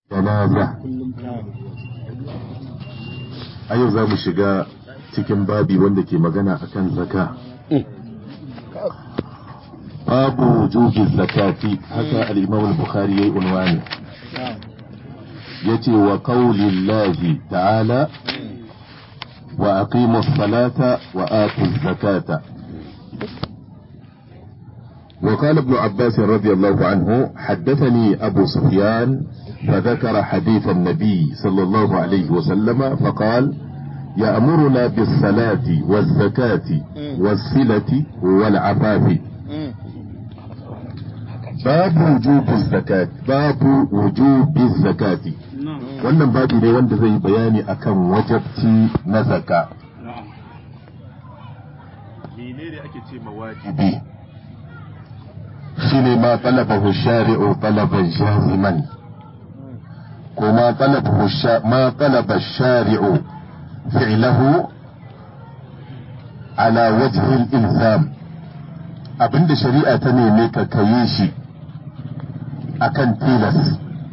janaza a yau za mu shiga cikin babi wanda ke magana akan zaka babu wujubi zakati haka al-imam al-bukhari yayi unwani yace wa qaulillahi ta'ala wa aqimu as-salata wa atu az-zakata وقال ابن عباس رضي الله عنه حدثني أبو سفيان فذكر حديث النبي صلى الله عليه وسلم فقال يأمرنا بالصلاة والزكاة والصلة والعفاف باب وجوب الزكاة باب وجوب الزكاة wannan babi ne wanda zai bayani akan wajabci na zaka menene ake ce mawajibi shine ma talabahu shari'u talaban jaziman ko ma talabahu ma talaba shari'u fi'lahu ala wajhi al-ilzam abinda shari'a ta neme ka kayi shi akan tilas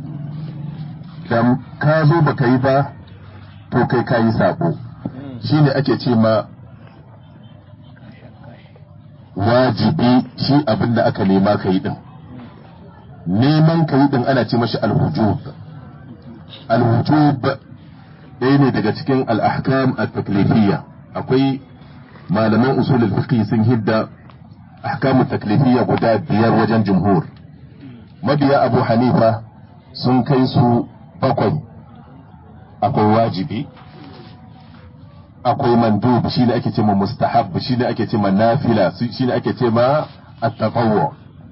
dan ka zo baka yi ba to kai kayi sabo shine ake ce ma wajibi shi abin da aka nema ka yi din neman ka yi din ana ce mashi alhujub alhujub ɗaya ne daga cikin al'ahkam at-taklifiyya akwai malaman usulul fiqh sun hidda ahkamu taklifiyya guda biyar wajen jumhur mabiya abu hanifa sun kai su bakwai akwai wajibi akwai mandub shi ne ake ce ma mustahab shi ne ake ce ma nafila shi ne ake ce ma at-tatawwu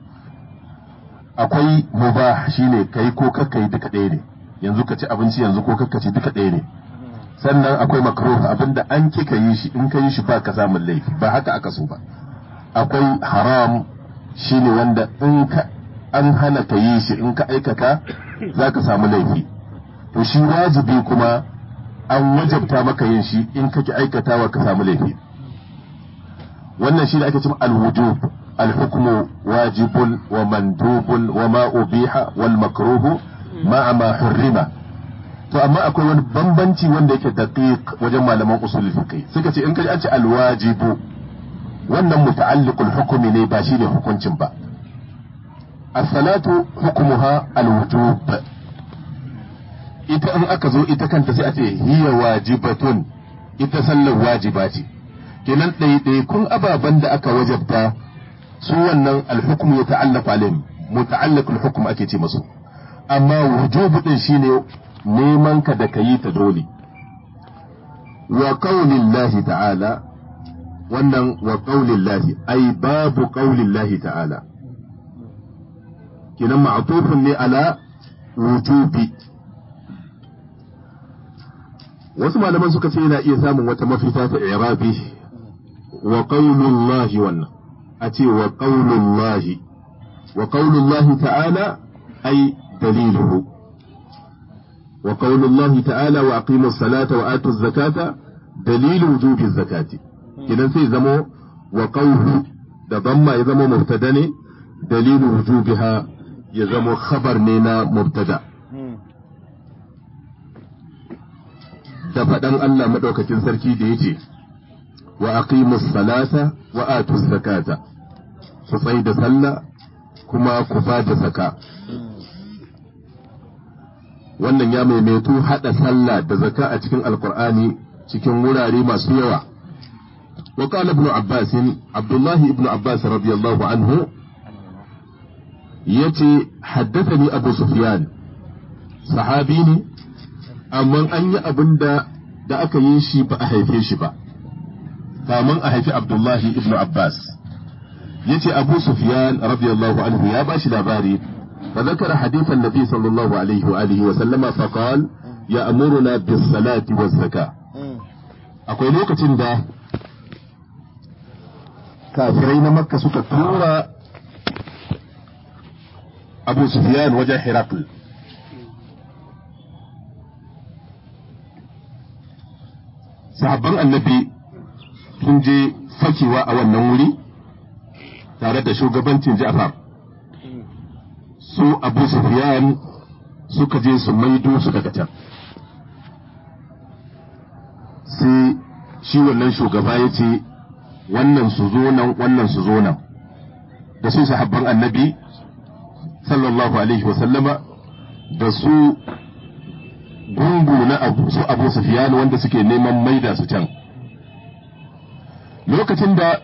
akwai mubah shi ne kai ko kakka yi duka ɗaya ne yanzu ka ci abinci yanzu ko kakka ci duka ɗaya ne sannan akwai makruh abinda an kika yi shi in ka yi shi ba ka samun laifi ba haka aka so ba akwai haram shi ne wanda in ka an hana ka yi shi in ka aikata za ka samu laifi to shi wajibi kuma an wajabta maka yin shi in kake aikatawa ka samu laifi wannan shi ne ake cewa al-wujub al-hukmu wajibun wa mandubun wa ma ubiha wal makruhu ma ma hurrima to amma akwai wani bambanci wanda yake daqiq wajen malaman usul fiqh suka ce in kaji an ce al-wajibu wannan muta'alliqul hukmi ne ba shine hukuncin ba as-salatu hukmuha al-wujub ita in aka zo ita kanta sai a ce hiya wajibatun ita sallar wajiba ce kenan ɗaiɗaikun ababen da aka wajabta su wannan alhukum ya ta'allafa alayhim muta'allaq alhukum ake ce masu amma wujubu din shine neman ka da kayi ta dole wa qaulillahi ta'ala wannan wa qaulillahi ai babu qaulillahi ta'ala kenan ma'tufun ne ala wujubi wasu malaman suka ce yana iya samun wata mafita ta irabi wa qaulullahi wannan a ce wa qaulullahi wa qaulullahi ta'ala ay daliluhu wa qaulullahi ta'ala wa aqimu salata wa atu zakata dalilu wujubi zakati idan sai zamo wa qawlu da damma ya zama mubtada ne dalilu wujubiha ya zama khabar ne na mubtada da faɗan Allah maɗaukakin sarki da ya ce, wa aqimus salata wa atus zakata, su tsai da sallah kuma ku ba da zaka. Wannan ya maimaitu haɗa sallah da zaka a cikin Alƙur'ani cikin wurare masu yawa. وقال ابن عباس عبد الله ابن عباس رضي الله عنه يتي حدثني أبو سفيان صحابيني amma an yi abin da da aka yi shi ba a haife shi ba kamun a haifi abdullahi ibn abbas ya ce abu sufyan radiyallahu anhu ya bashi labari fa zakara hadithan nabi sallallahu alaihi wa alihi wa sallama fa qal ya amuruna bis salati waz zaka akwai lokacin da kafirai na makka suka tura abu sufyan wajen hirakul sahabban annabi sun je fakewa a wannan wuri tare da shugabancin Ja'far su Abu Sufyan suka je su maido su daga can sai shi wannan shugaba ya ce wannan su zo nan wannan su zo nan da su sahabban annabi sallallahu alaihi wasallama da su gungu na abu su abu sufiyan wanda suke neman maida su can lokacin da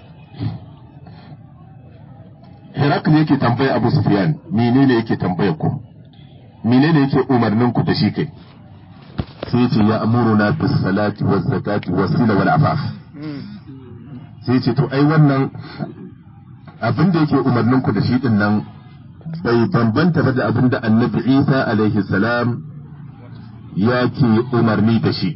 Herakl yake tambaya Abu Sufyan menene yake tambaya ku menene yake umarnin ku da shi kai sai ce ya amuruna bis salati waz zakati was sila wal afaf sai ce to ai wannan abin da yake umarnin ku da shi din nan bai bambanta ba da abin da Annabi Isa alaihi salam yake umarni da shi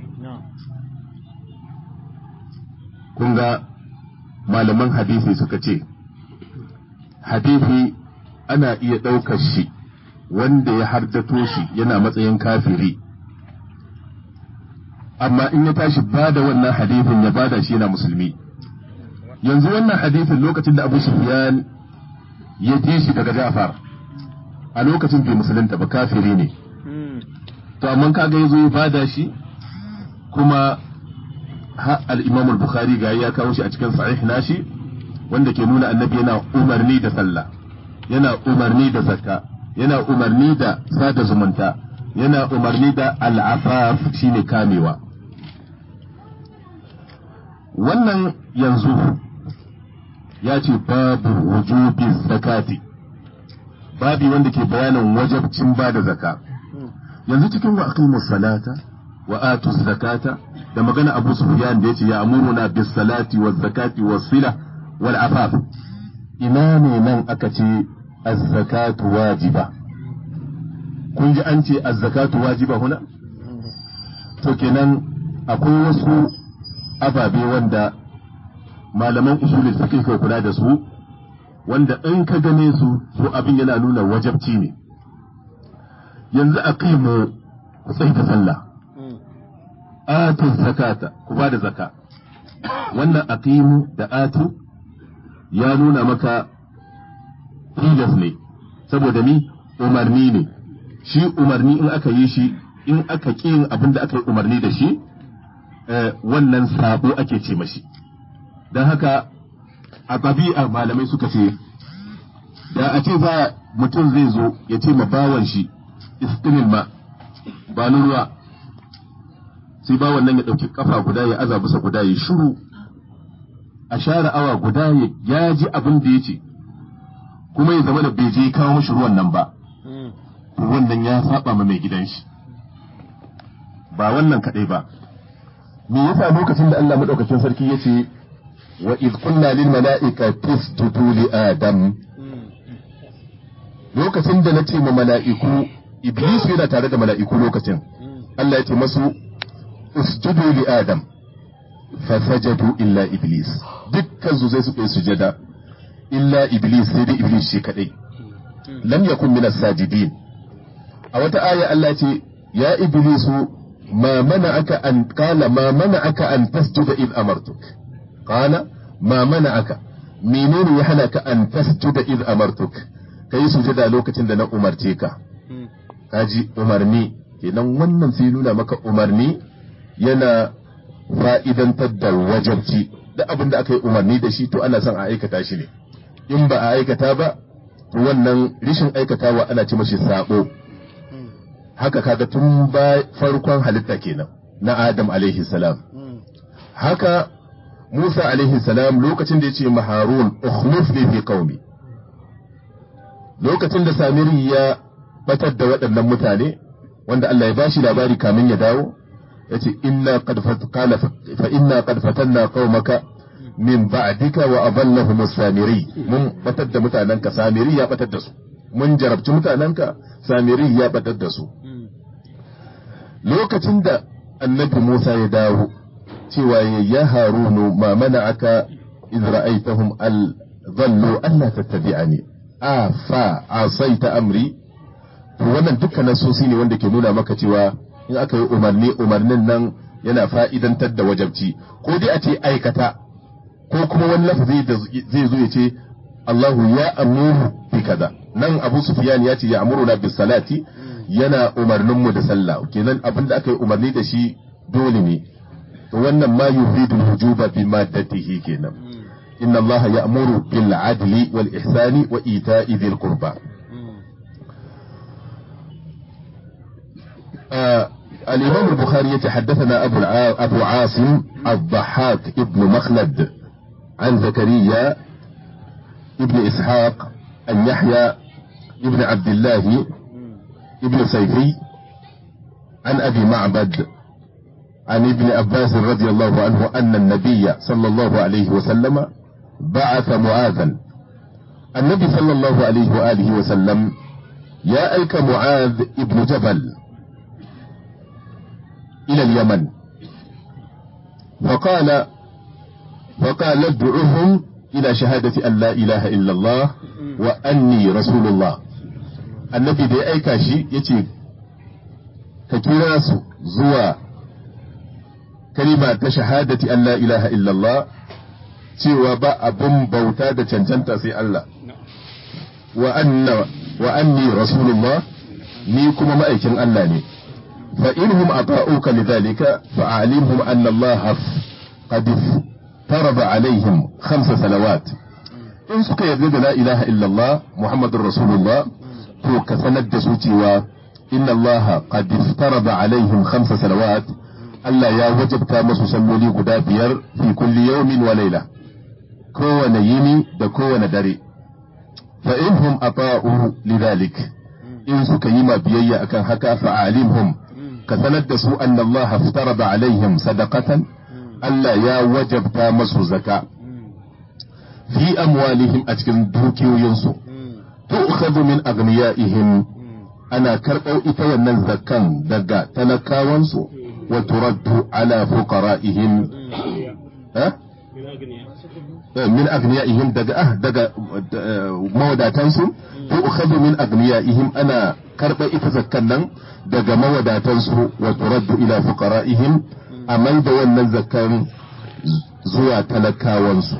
kun ga malaman hadisi suka ce hadisi ana iya ɗaukar shi wanda ya hardato shi yana matsayin kafiri amma in ya tashi ba da wannan hadisin ya bada shi yana musulmi yanzu wannan hadisin lokacin da abu sufyan ya ji shi daga jafar a lokacin bai musulunta ba kafiri ne to amma kaga ya zo ya bada shi kuma al-imam al-bukhari ga ya kawo shi a cikin sahih nashi wanda ke nuna annabi yana umarni da sallah yana umarni da zakka yana umarni da sada zumunta yana umarni da al'afaf shine kamewa wannan yanzu ya ce babu wujubi zakati babi wanda ke bayanin wajabcin ba da zaka yanzu cikin wa aqimus salata wa atu zakata da magana abu sufyan da yace ya amuruna bis salati waz zakati was sila wal afaf ina ne nan aka ce az-zakatu wajiba kun ji an ce az-zakatu wajiba huna to kenan akwai wasu ababe wanda malaman usulul fiqh ke kula da su wanda in ka gane su to abin yana nuna wajabci ne yanzu aqimu ku tsaya da sallah atu zakata ku ba da zaka wannan aqimu da atu ya nuna maka tilas ne saboda ni umarni ne shi umarni in aka yi shi in aka ƙi yin abin da aka yi umarni da shi wannan sabo ake ce mashi don haka a ɗabi'a malamai suka ce da a ce za mutum zai zo ya ce ma bawan shi istinin ma ba ruwa sai bawan nan ya ɗauki kafa guda ya aza bisa guda ya shuru a share awa guda ya ji abin da ya ce kuma ya zama da bai je kawo mashi ruwan nan ba to wannan ya saba ma mai gidan shi ba wannan kadai ba me yasa lokacin da Allah madaukakin sarki yace wa id qulna lil mala'ikati isjudu li adam lokacin da nace ma mala'iku iblis yana tare da mala'iku lokacin Allah ya ce masu usjudu li adam fasajadu illa iblis dukkan su sai suka yi sujada illa iblis sai dai iblis shi kadai lam yakun min sajidin a wata aya Allah ce ya iblisu ma mana'aka an qala ma mana'aka an tasjuda id amartuk qala ma mana'aka menene ya hana ka an tasjuda id amartuk kai sujada lokacin da na umarce ka kaji umarni kenan wannan sai nuna maka umarni yana fa'idantar da wajabci da abin da aka yi umarni da shi to ana son a aikata shi ne in ba a aikata ba to wannan rishin aikatawa ana ci mashi sabo haka kaga tun ba farkon halitta kenan na Adam alaihi salam haka Musa alaihi salam lokacin da ya ce ma Harun ukhlifni fi qaumi lokacin da Samiri ya batar da waɗannan mutane wanda Allah ya bashi labari kamin ya dawo yace inna qad qala fa inna qad fatanna qaumaka min ba'dika wa adallahum samiri mun batar da mutanenka samiri ya batar da su mun jarabci mutanenka samiri ya batar da su lokacin da annabi Musa ya dawo cewa ya harunu ma mana'aka iz ra'aytahum al dhallu alla tattabi'ani a fa asaita amri to wannan dukkan nasosi ne wanda ke nuna maka cewa in aka yi umarni umarnin nan yana fa'idantar da wajabci ko dai a ce aikata ko kuma wani lafazi da zai zo ya ce Allahu ya amuru bi kaza nan Abu Sufyan ya ce ya amuru na bis salati yana umarnin mu da sallah kenan abin da aka yi umarni da shi dole ne to wannan ma yufidu wujuba bi maddatihi kenan inna Allah ya'muru bil adli wal ihsani wa ita'i dhil qurba آه الإمام البخاري يتحدثنا أبو, الع... أبو عاصم الضحاك ابن مخلد عن زكريا ابن إسحاق عن يحيى ابن عبد الله ابن سيفي عن أبي معبد عن ابن عباس رضي الله عنه أن النبي صلى الله عليه وسلم بعث معاذا النبي صلى الله عليه وآله وسلم يا أيك معاذ ابن جبل إلى اليمن فقال فقال ادعوهم إلى شهادة أن لا إله إلا الله وأني رسول الله النبي دي أيكا شي يتي كيراس زوا كلمة شهادة أن لا إله إلا الله cewa ba abin bauta da cancanta sai Allah wa anna wa anni rasulullah ni kuma ma'aikin Allah ne fa inhum ata'uka lidhalika fa a'limhum anna Allah qad farada alaihim khamsa salawat in suka yarda da la ilaha illallah muhammadur rasulullah to ka sanar da su cewa inna Allah qad farada alaihim khamsa salawat Allah ya wajabta masu salloli guda biyar fi kulli yawmin wa layla kowane yini da kowane dare fa inhum ata'u lidhalik in suka yi ma biyayya akan haka fa alimhum ka sanar da su anna Allah aftarada alaihim sadaqatan Allah ya wajabta masu zaka fi amwalihim a cikin dukiyoyinsu tu'khadhu min aghniyaihim ana karɓar ita wannan zakkan daga talakawansu wa turaddu ala fuqara'ihim ha min agniyaihim daga ah daga mawadatansu ko ukhadhu min agniyaihim ana karba ita zakkan nan daga mawadatansu wa turaddu ila fuqara'ihim a mai da wannan zakkan zuwa talakawansu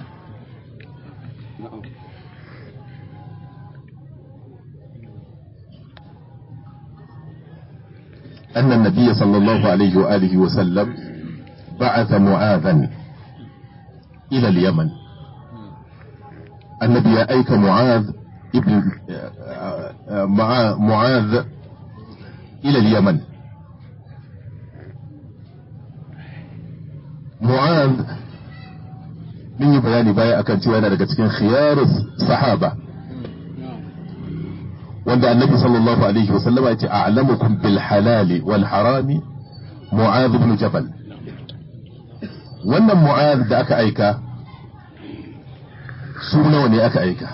أن النبي صلى الله عليه وآله وسلم بعث معاذا إلى اليمن النبي يا أيك معاذ ابن مع معاذ إلى اليمن معاذ من yi bayani baya akan cewa yana daga cikin khiyarus sahaba wanda annabi sallallahu alaihi wa sallama yace a'lamukum bil halali wal harami mu'adh ibn jabal wannan mu'adh da aka aika su nawa ne aka aika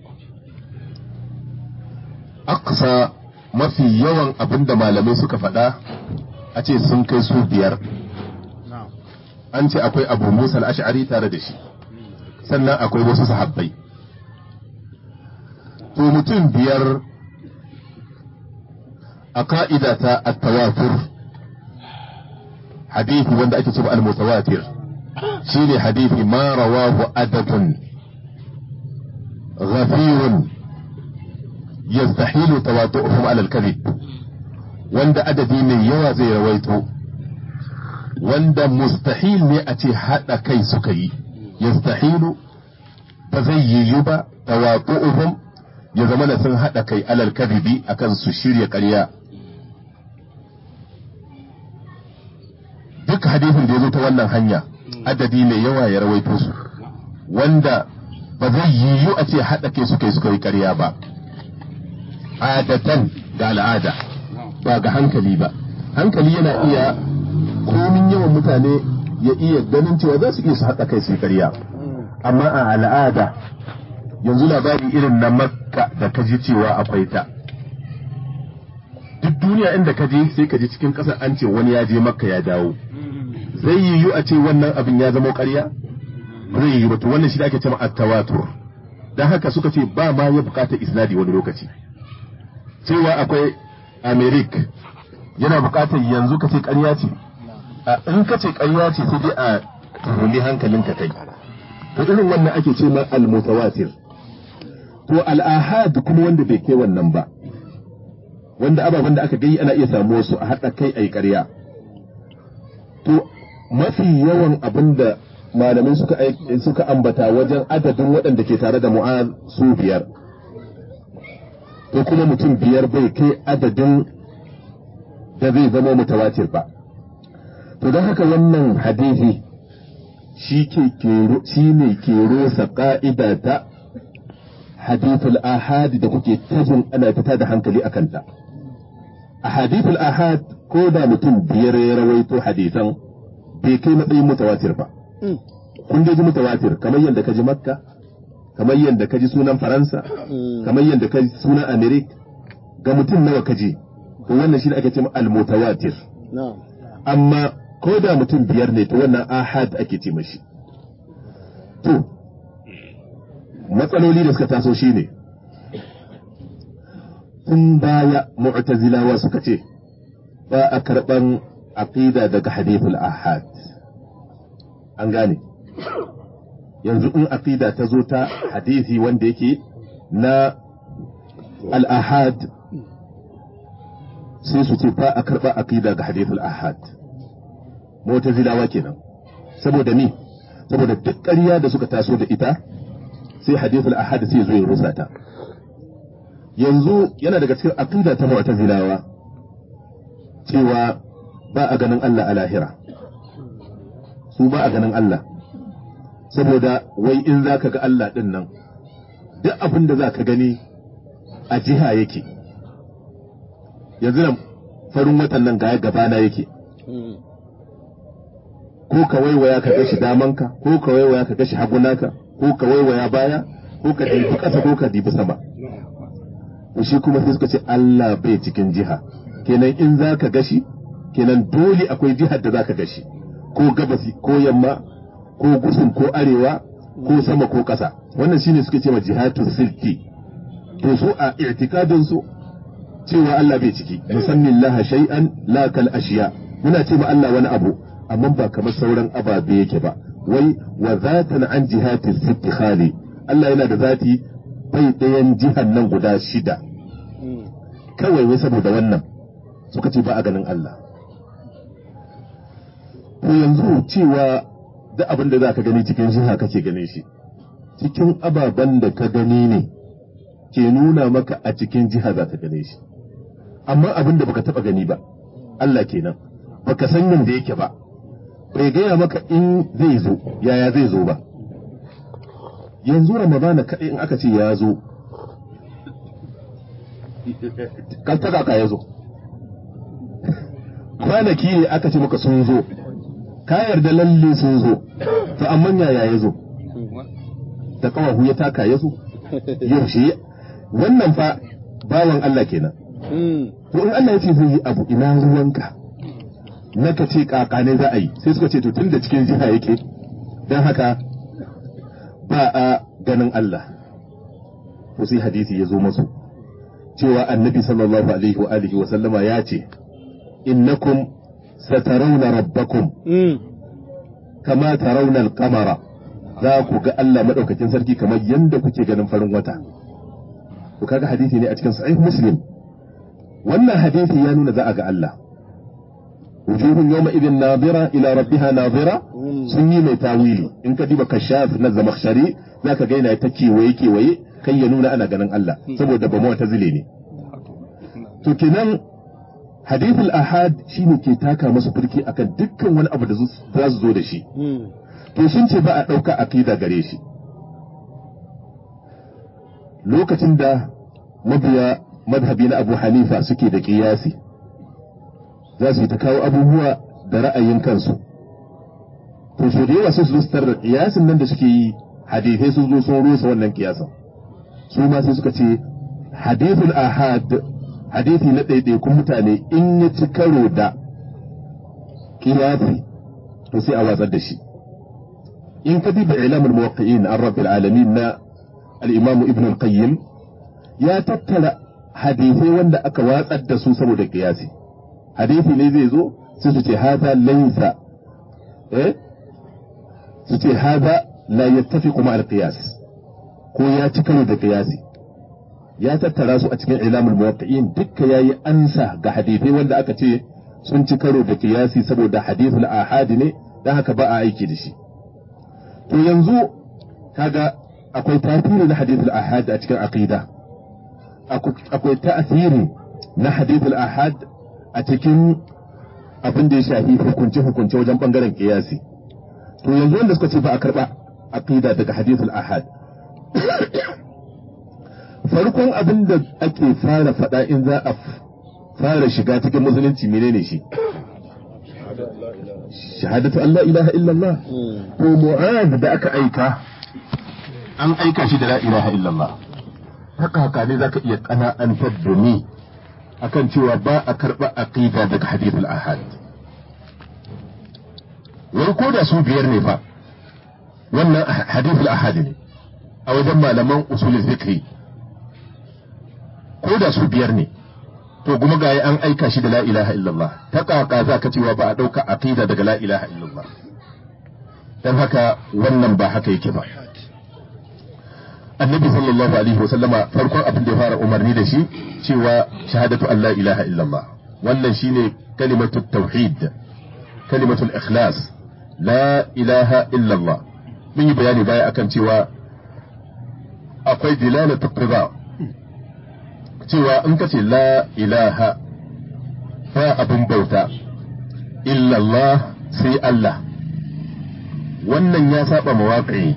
aqsa mafi yawan abin da malamai suka faɗa a ce sun kai su biyar an ce akwai abu musa al-ash'ari tare da shi sannan akwai wasu sahabbai to mutum biyar a ka'ida ta at-tawatur hadithi wanda ake cewa al-mutawatir shine hadithi ma rawahu adadun غفير يستحيل تواطؤهم على الكذب wanda adadi mai yawa zai rawaito wanda mustahil ne a ce haɗa kai suka yi yastahilu ba zai yiwu ba tawaqu'uhum ya zama da sun haɗa kai alal kadhibi akan su shirya ƙarya duk hadisin da ya zo ta wannan hanya adadi mai yawa ya rawaito su wanda ba zai yiwu a ce haɗa kai suka yi suka yi ƙarya ba adatan da al'ada ba ga hankali ba hankali yana iya komin yawan mutane ya iya ganin cewa za su iya su haɗa kai su yi ƙarya amma a al'ada yanzu labari irin na makka da ka ji cewa akwai ta duk duniya inda ka je sai ka ji cikin ƙasar an ce wani ya je makka ya dawo zai yiwu a ce wannan abin ya zama ƙarya zai yiwu to wannan shi da ake cewa at-tawatur dan haka suka ce ba ma ya bukata isnadi wani lokaci cewa akwai amerik yana bukatar yanzu ka ce ƙarya ce in ka ce ƙarya ce sai dai a tuhumi hankalinka kai to irin wannan ake ce ma al-mutawatir to al-ahad kuma wanda bai kai wannan ba wanda ababen da aka gai ana iya samu su a haɗa kai a yi ƙarya to mafi yawan abin da malamai suka suka ambata wajen adadin waɗanda ke tare da mu'az su biyar to kuma mutum biyar bai kai adadin da zai zama mutawatir ba to don haka wannan hadisi shi ne ke rosa ƙa'ida ta hadithul ahad da kuke tajin ana fita da hankali a kanta. A hadithul ahad ko da mutum biyar ya rawaito hadisan bai kai matsayin mutawatir ba. Kun ji mutawatir kamar yadda ka ji Makka, kamar yadda ka ji sunan Faransa, kamar yadda ka ji sunan Amerik, ga mutum nawa ka ji, to wannan shi ne ake ce al-mutawatir. Amma ko da mutum biyar ne to wannan ahad ake ce mashi to matsaloli da suka taso shine tun baya mu'tazilawa suka ce ba a karban aqida daga hadithul ahad an gane yanzu in aqida ta zo ta hadithi wanda yake na al-ahad sai su ce ba a karba aqida ga hadithul ahad mu'tazilawa kenan saboda ni saboda duk ƙarya da suka taso da ita sai hadithul ahad sai zo ya rusa ta yanzu yana daga cikin aqida ta mu'tazilawa cewa ba a ganin Allah a lahira su ba a ganin Allah saboda wai in zaka ga Allah din nan duk abin da zaka gani a jiha yake yanzu nan farin watan nan ga gabana yake ko ka waiwaya ka gashi damanka ko ka waiwaya ka gashi hagunaka ko ka waiwaya baya ko ka dibi ƙasa ko ka dibi sama shi kuma sai suka ce Allah bai cikin jiha kenan in za ka gashi kenan dole akwai jihar da za ka gashi ko gabasi ko yamma ko gusun ko arewa ko sama ko ƙasa wannan shine suke ce ma jihatu silki to su a i'tikadin su cewa Allah bai ciki musammin laha shay'an la kal ashiya muna ce ma Allah wani abu amma ba kamar sauran ababe yake ba wai wa zatan an jihati sitti khali Allah yana da zati bai ɗayan jihar nan guda shida kawai wai saboda wannan suka ce ba a ganin Allah to yanzu cewa da abin da za ka gani cikin jiha kake ganin shi cikin ababen da ka gani ne ke nuna maka a cikin jiha za ka gane shi amma abin da baka taba gani ba Allah kenan baka san yadda yake ba bai gaya maka in zai zo yaya zai zo ba yanzu ramadana kaɗai in aka ce ya zo kan ta kaka ya zo kwanaki ne aka ce maka sun zo ka yarda lalle sun zo to amma yaya ya zo da kawahu ya taka ya zo yaushe wannan fa bawan Allah kenan to in Allah ya ce zai yi abu ina ruwanka na ka ce kaka ne za a yi sai suka ce to tun da cikin jiha yake don haka ba a ganin Allah to sai hadisi ya zo masu cewa annabi sallallahu alaihi wa alihi wa sallama ya ce innakum satarawna rabbakum kama tarawna al-qamara za ku ga Allah madaukakin sarki kamar yanda kuke ganin farin wata to kaga hadisi ne a cikin sahih muslim wannan hadisi ya nuna za a ga Allah wujuhun yawma idin nadira ila rabbiha nadira sun yi mai tawili in ka diba kashaf na zamakhshari zaka ga yana ta kewaye kewaye kai ya nuna ana ganin Allah saboda ba mu ta zile ne to kenan hadithul ahad shine ke taka masa firki akan dukkan wani abu da za su zo da shi to sun ce ba a ɗauka aqida gare shi lokacin da mabiya madhabi na Abu Hanifa suke da kiyasi za su yi ta kawo abubuwa da ra'ayin kansu to so da yawa sai su zo da kiyasin nan da suke yi hadithai sun zo sun rusa wannan kiyasin su ma sai suka ce hadithul ahad hadithi na ɗaiɗaikun mutane in ya ci karo da kiyasi to sai a watsar da shi in ka diba ilamul muwaqqi'in an rabbil alamin na al-imam ibn al-qayyim ya tattara hadithai wanda aka watsar da su saboda kiyasi hadithi ne zai zo sai su ce hada laysa eh su ce hada la yattafiqu ma al-qiyas ko ya ci karo da kiyasi ya tattara su a cikin ilamul muwaqqi'in dukka yayi ansa ga hadithai wanda aka ce sun ci karo da kiyasi saboda hadithul ahadi ne dan haka ba a aiki da shi to yanzu kaga akwai tasiri na hadithul ahad a cikin aqida akwai ta'asiri na hadithul ahad a cikin abin da ya shafi hukunce hukunce wajen bangaren kiyasi to yanzu wanda suka ce ba a karba aqida daga hadithul ahad farkon abin da ake fara faɗa in za a fara shiga cikin musulunci menene shi shahadatu Allah ilaha illallah to mu'az da aka aika an aika shi da la ilaha illallah haka haka ne zaka iya kana'antar da ni akan cewa ba a karɓa aqida daga hadithul ahad wai ko da su biyar ne fa wannan hadithul ahad ne a wajen malaman usulul fiqh ko da su biyar ne to kuma ga an aika shi da la ilaha illallah ta kaka za ka cewa ba a ɗauka aqida daga la ilaha illallah dan haka wannan ba haka yake ba annabi sallallahu alaihi wasallama farkon abin da ya fara umarni da shi cewa shahadatu an la ilaha illallah wannan shine kalimatu tauhid kalimatu ikhlas la ilaha illallah mun yi bayani baya akan cewa akwai dilalatu qida cewa in ka ce la ilaha ba abin bauta illallah sai Allah wannan ya saba mawaƙi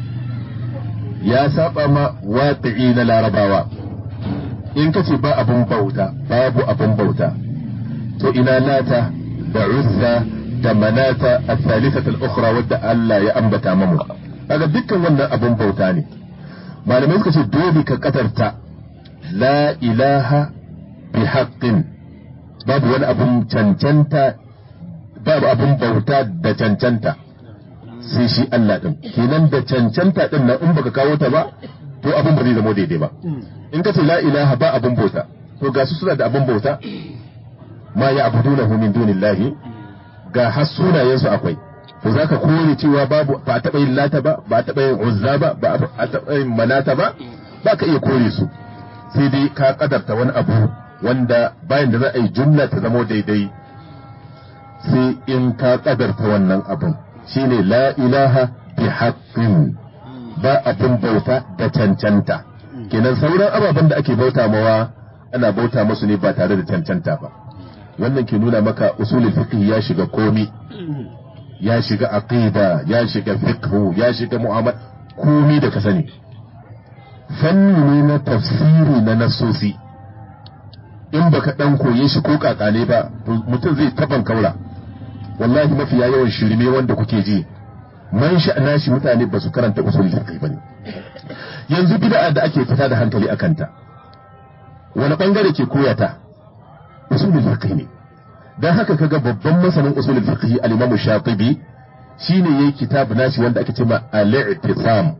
ya saba ma waƙi na larabawa in ka ce ba abin bauta babu abin bauta to ina lata da uzza da manata a thalithatul ukhra wadda Allah ya ambata mamu kaga dukkan wannan abin bauta ne malamai suka ce dole ka katarta la ilaha bi haqqin babu wani abun cancanta babu abun bauta da cancanta sai shi Allah din kenan da cancanta din nan in baka kawo ta ba to abun ba zai zama daidai ba in ka ce la ilaha ba abun bauta to ga su suna da abun bauta ma ya abudunahu min dunillahi ga har sunayensu akwai to zaka kore cewa babu ba a taɓa yin lata ba ba a taɓa yin uzza ba ba a taɓa yin manata ba ba ka iya kore su sai dai ka kadarta wani abu wanda bayan da za a yi jumla ta zamo daidai sai in ka kadarta wannan abun shine la ilaha bi haqqin ba abin bauta da cancanta kenan sauran ababen da ake bauta mawa ana bauta musu ne ba tare da cancanta ba wannan ke nuna maka usulul fiqh ya shiga komi ya shiga aqida ya shiga fiqh ya shiga mu'amala komi da ka sani fanni ne na tafsiri na nasosi in baka dan koye shi ko kakale ba mutum zai taban kaura wallahi mafiya yawan shirme wanda kuke ji man sha'ana shi mutane ba su karanta usulul fiqh bane yanzu bid'a da ake fita da hankali akan ta wani bangare ke koyata usulul fiqh ne dan haka kaga babban masanin usulul fiqh al-Imam Shatibi shine yayi kitab nashi wanda ake cewa al-i'tisam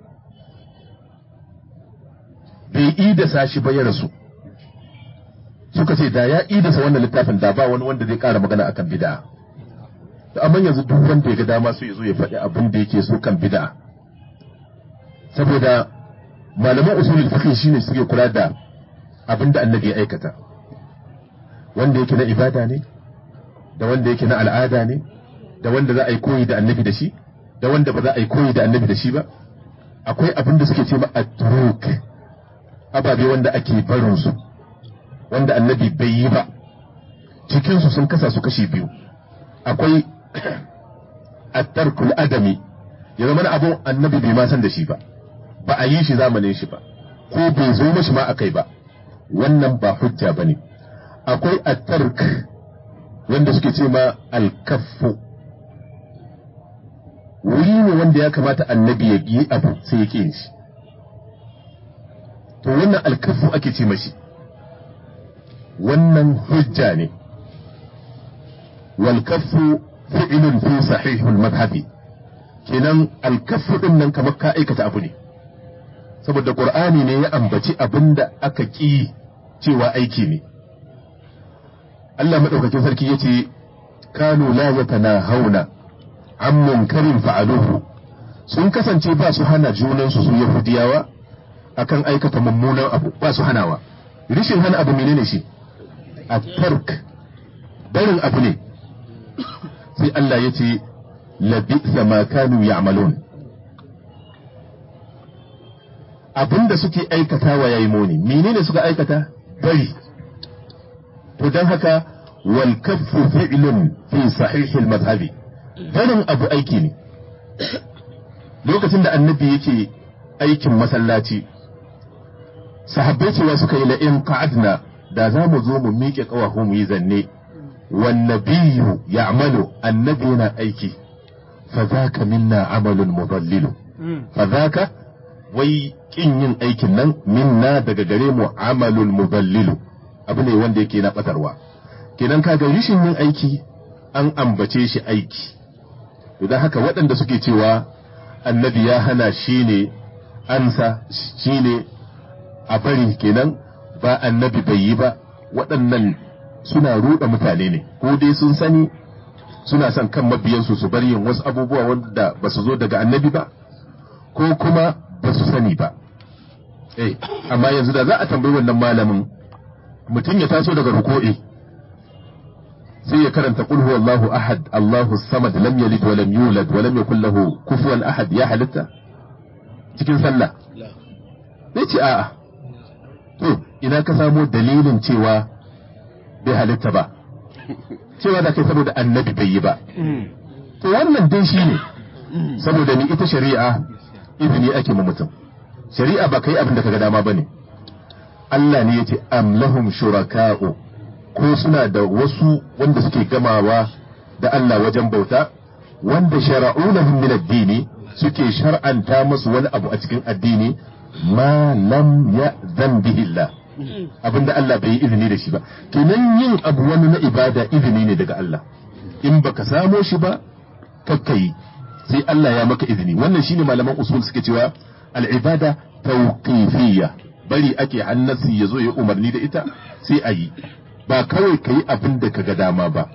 bai idasa shi ba ya rasu suka ce da ya idasa wannan littafin da ba wani wanda zai kara magana akan bid'a to amma yanzu duk wanda ya ga dama su zo ya faɗi abin da yake so kan bid'a saboda malaman usulul fiqh shine suke kula da abin da annabi ya aikata wanda yake na ibada ne da wanda yake na al'ada ne da wanda za a yi koyi da annabi da shi da wanda ba za a yi koyi da annabi da shi ba akwai abin da suke ce ma at-turuk ababe wanda ake barin su wanda annabi bai yi ba cikinsu sun kasa su kashi biyu akwai at-tarkul adami ya zama na abun annabi bai ma san da shi ba ba a yi shi zamanin shi ba ko bai zo mashi ma akai ba wannan ba hujja bane akwai at-tark wanda suke ce ma al-kaffu wuri ne wanda ya kamata annabi ya yi abu sai ya ƙi shi to wannan alkafu ake ce mashi wannan hujja ne walkafu fi'ilun fi sahihul madhabi kenan alkafu din nan kamar ka aikata abu ne saboda qur'ani ne ya ambaci abin da aka ƙi cewa aiki ne Allah madaukakin sarki yace kanu la yatanahawna an munkarin fa'aluhu sun kasance ba su hana junansu su yahudiyawa akan aikata mummunan abu ba su hanawa rishin hana abu menene shi a tark barin abu ne sai Allah ya ce labisa ma kanu ya'malun abinda suke aikatawa yayi muni menene suka aikata bari to dan haka wal kaffu fi'lun fi sahih al madhhabi barin abu aiki ne lokacin da annabi yake aikin masallaci sahabbai cewa suka yi la'in qa'adna da za mu zo mu miƙe ƙawahu mu yi zanne wan nabiyyu ya'malu annabi yana aiki fa zaka minna amalun mudallilu fa zaka wai kin yin aikin nan minna daga gare mu amalul mudallilu abu ne wanda yake na batarwa kenan kaga rishin yin aiki an ambace shi aiki idan haka waɗanda suke cewa annabi ya hana shi ne ansa shi ne a bari kenan ba annabi bai yi ba waɗannan suna ruɗa mutane ne ko dai sun sani suna son kan mabiyansu su bar yin wasu abubuwa wanda ba su zo daga annabi ba ko kuma ba su sani ba eh amma yanzu da za a tambayi wannan malamin mutum ya taso daga ruko'i sai ya karanta qul huwallahu ahad Allahu samad lam yalid wa lam yulad wa lam yakul lahu kufuwan ahad ya halitta cikin sallah sai ce a'a to ina ka samo dalilin cewa bai halitta ba cewa da kai saboda annabi bai yi ba to wannan dai shi ne saboda ni ita shari'a izini ake ma mutum shari'a ba kai abin da kaga dama bane Allah ne yace am lahum shuraka'u ko suna da wasu wanda suke gamawa da Allah wajen bauta wanda shara'u lahum min ad-dini suke shar'anta musu wani abu a cikin addini ma lam ya'zan bihi Allah abinda Allah bai yi izini da shi ba kenan yin abu wani na ibada izini ne daga Allah in baka samo shi ba kakkai sai Allah ya maka izini wannan shine malaman usul suke cewa al-ibada tawqifiyya bari ake hannasi ya zo ya umarni da ita sai a yi ba kawai ka yi abin da ka ga dama ba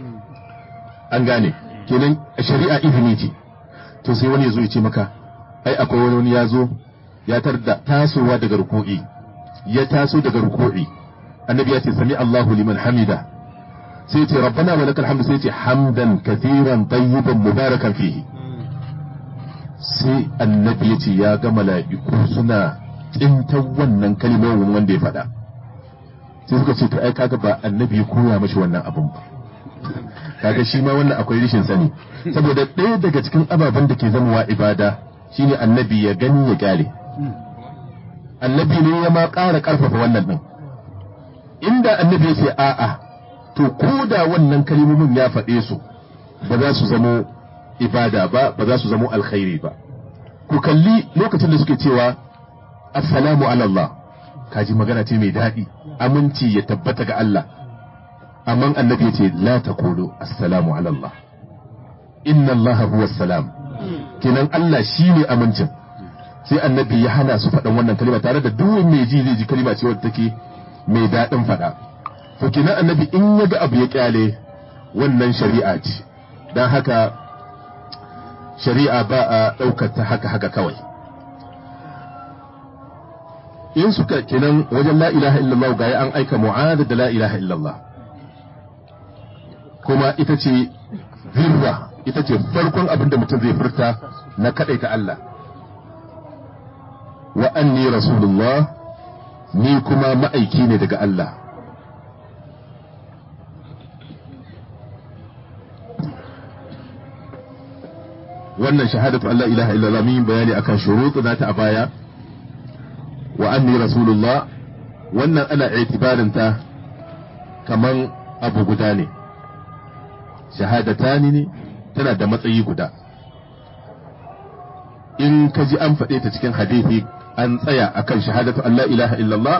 an gane kenan shari'a izini ce to sai wani ya zo ya ce maka ai akwai wani ya zo ya tarda tasowa daga ruku'i ya taso daga ruku'i annabi ya ce sami Allahu liman hamida sai ce rabbana wa lakal hamdu sai ce hamdan kathiran tayyiban mubarakan fihi sai annabi ya ce ya ga mala'iku suna tsintan wannan kalmomin wanda ya faɗa sai suka ce to ai kaga ba annabi ya koya mashi wannan abun ba kaga shi ma wannan akwai rishin sani saboda ɗaya daga cikin ababen da ke zamowa ibada shine annabi ya gani ya kyale annabi ne ya ma ƙara ƙarfafa wannan ɗin inda annabi ya ce a'a to ko da wannan kalmomin ya faɗe su ba za su zamo ibada ba ba za su zamo alkhairi ba ku kalli lokacin da suke cewa assalamu ala Allah kaji magana ce mai daɗi aminci ya tabbata ga Allah amma annabi ya ce la taqulu assalamu ala Allah inna Allah huwa salam kenan Allah shine amincin sai annabi ya hana su faɗan wannan kalma tare da duk mai ji zai ji kalma ce wadda take mai daɗin faɗa to kenan annabi in ya ga abu ya kyale wannan shari'a ce don haka shari'a ba a ɗaukar ta haka haka kawai in suka kenan wajen la ilaha illallah ga an aika mu'ada da la ilaha illallah kuma ita ce zirra ita ce farkon abin da mutum zai furta na kaɗaita Allah wa anni rasulullah ni kuma ma'aiki ne daga Allah wannan shahadatu Allah ilaha illallah min bayani akan shuruɗu nata a baya wa anni rasulullah wannan ana itibarin ta kaman abu guda ne shahadatani ne tana da matsayi guda in ka ji an faɗe ta cikin hadithi an tsaya akan shahadatu Allah ilaha illallah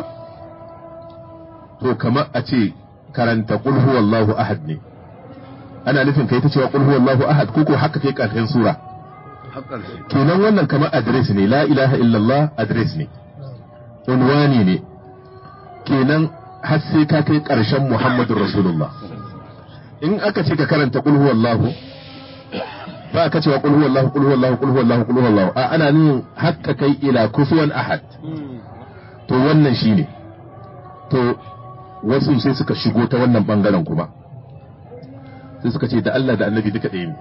to kamar a ce karanta qul huwallahu ahad ne ana nufin kai ta cewa qul huwallahu ahad ko ko haka kai karshen sura kenan wannan kamar adres ne la ilaha illallah adres ne unwani ne kenan har sai ka kai karshen muhammadur rasulullah in aka ce ka karanta qul huwallahu ba ka cewa qul huwallahu qul huwallahu qul huwallahu qul huwallahu a ana nin hakka kai ila kufuwan ahad to wannan shine to wasu sai suka shigo ta wannan bangaren kuma sai suka ce da Allah da annabi duka ɗaya ne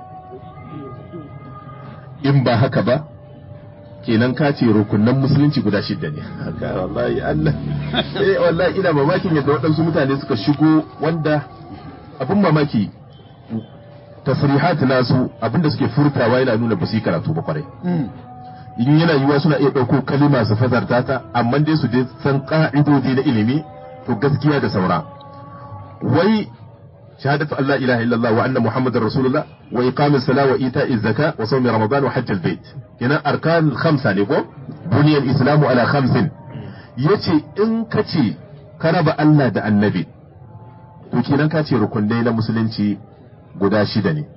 in ba haka ba kenan ka ce rukunan musulunci guda shidda ne haka wallahi Allah eh wallahi ina mamakin yadda waɗansu mutane suka shigo wanda abin mamaki tasrihat nasu abinda suke furtawa yana nuna ba su yi karatu ba kwarai in yana yiwa suna iya ɗauko kalima su fazarta ta amma dai su dai san ƙa'idodi na ilimi to gaskiya da saura wai shahadatu Allah ilaha illallah wa anna muhammadar rasulullah wa iqamis sala wa ita'iz zaka wa sawmi ramadan wa hajjal bait kenan arkan khamsa ne ko buniyal islamu ala khamsin yace in kace ka raba Allah da annabi to kenan ka ce rukunai na musulunci guda shida ne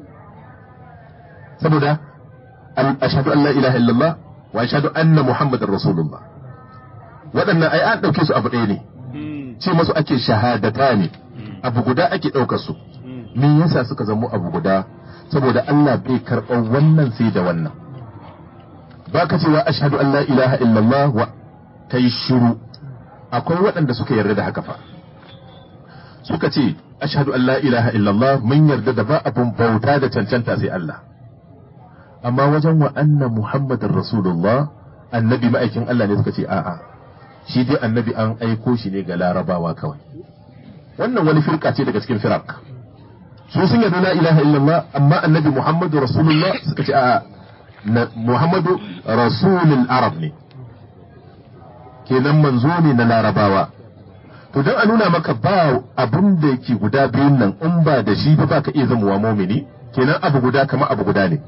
saboda ashhadu an la ilaha illallah wa ashhadu anna muhammadar rasulullah waɗannan ai an ɗauke su abu ɗaya ne ce masu ake shahadata ne abu guda ake ɗaukar su me yasa suka zamo abu guda saboda Allah bai karɓar wannan sai da wannan ba ka cewa ashhadu an la ilaha illallah wa kai shiru akwai waɗanda suka yarda da haka fa suka ce ashhadu an la ilaha illallah mun yarda da ba abun bauta da cancanta sai Allah amma wajen wa anna muhammadar rasulullah annabi ma'aikin Allah ne suka ce a'a shi dai annabi an aiko shi ne ga larabawa kawai wannan wani firka ce daga cikin firak su sun yarda la ilaha illallah amma annabi muhammadu rasulullah suka ce a'a muhammadu rasulul arab ne kenan manzo ne na larabawa to don a nuna maka ba abin da yake guda biyun nan in ba da shi ba ka iya zamowa momini kenan abu guda kama abu guda ne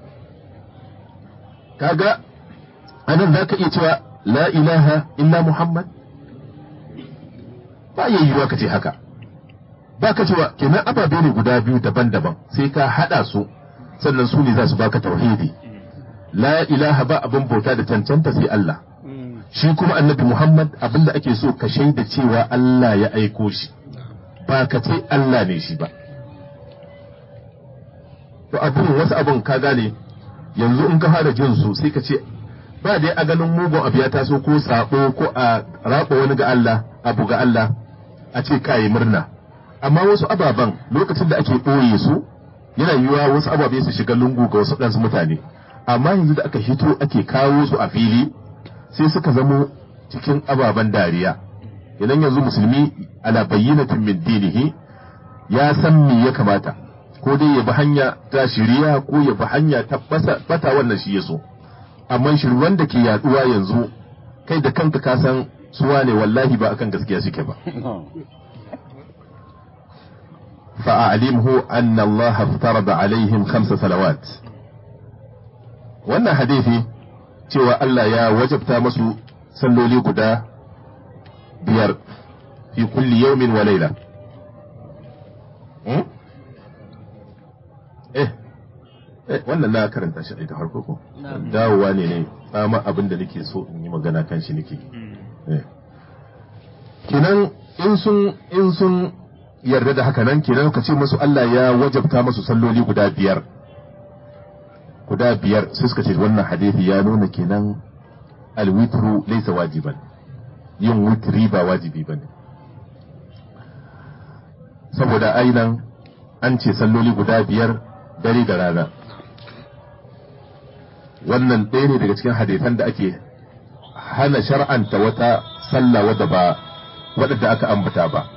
kaga anan za ka iya cewa la ilaha illa muhammad ba ya yiwuwa ka ce haka ba ka cewa kenan ababe ne guda biyu daban-daban sai ka haɗa su sannan su ne za su baka tauhidi la ilaha ba abin bauta da cancanta sai Allah shi kuma annabi Muhammad abinda ake so ka shaida cewa Allah ya aiko shi ba ka ce Allah ne shi ba to abun wasu abun ka gane yanzu in ka fara jin su sai ka ce ba dai a ganin mugun abu ya taso ko sabo ko a raba wani ga Allah abu ga Allah a ce kayi murna amma wasu ababen lokacin da ake ɓoye su yana yiwuwa wasu ababe su shiga lungu ga wasu ɗansu mutane amma yanzu da aka hito ake kawo su a fili sai suka zamo cikin ababen dariya idan yanzu musulmi ala bayyinatin min dinihi ya san me ya kamata ko dai ya bi hanya ta shiriya ko ya bi hanya ta bata wannan shi ya so amma shirwan da ke yaduwa yanzu kai da kanka ka san suwa ne wallahi ba akan gaskiya suke ba فأعلمه أن الله افترض عليهم خمس صلوات wannan hadisi cewa Allah ya wajabta masu salloli guda biyar fi kulli yawmin wa laila eh eh wannan na karanta shi da farko ko dawowa ne ne tsama abin da nake so in yi magana kan shi nake kenan in sun in sun yarda da haka nan kenan ka ce musu Allah ya wajabta musu salloli guda biyar guda biyar sai suka ce wannan hadisi ya nuna kenan alwitru laysa wajiban yin witri ba wajibi bane saboda ainan an ce salloli guda biyar dare da rana wannan ɗaya ne daga cikin hadisan da ake hana shar'anta wata sallah wadda ba wadda aka ambata ba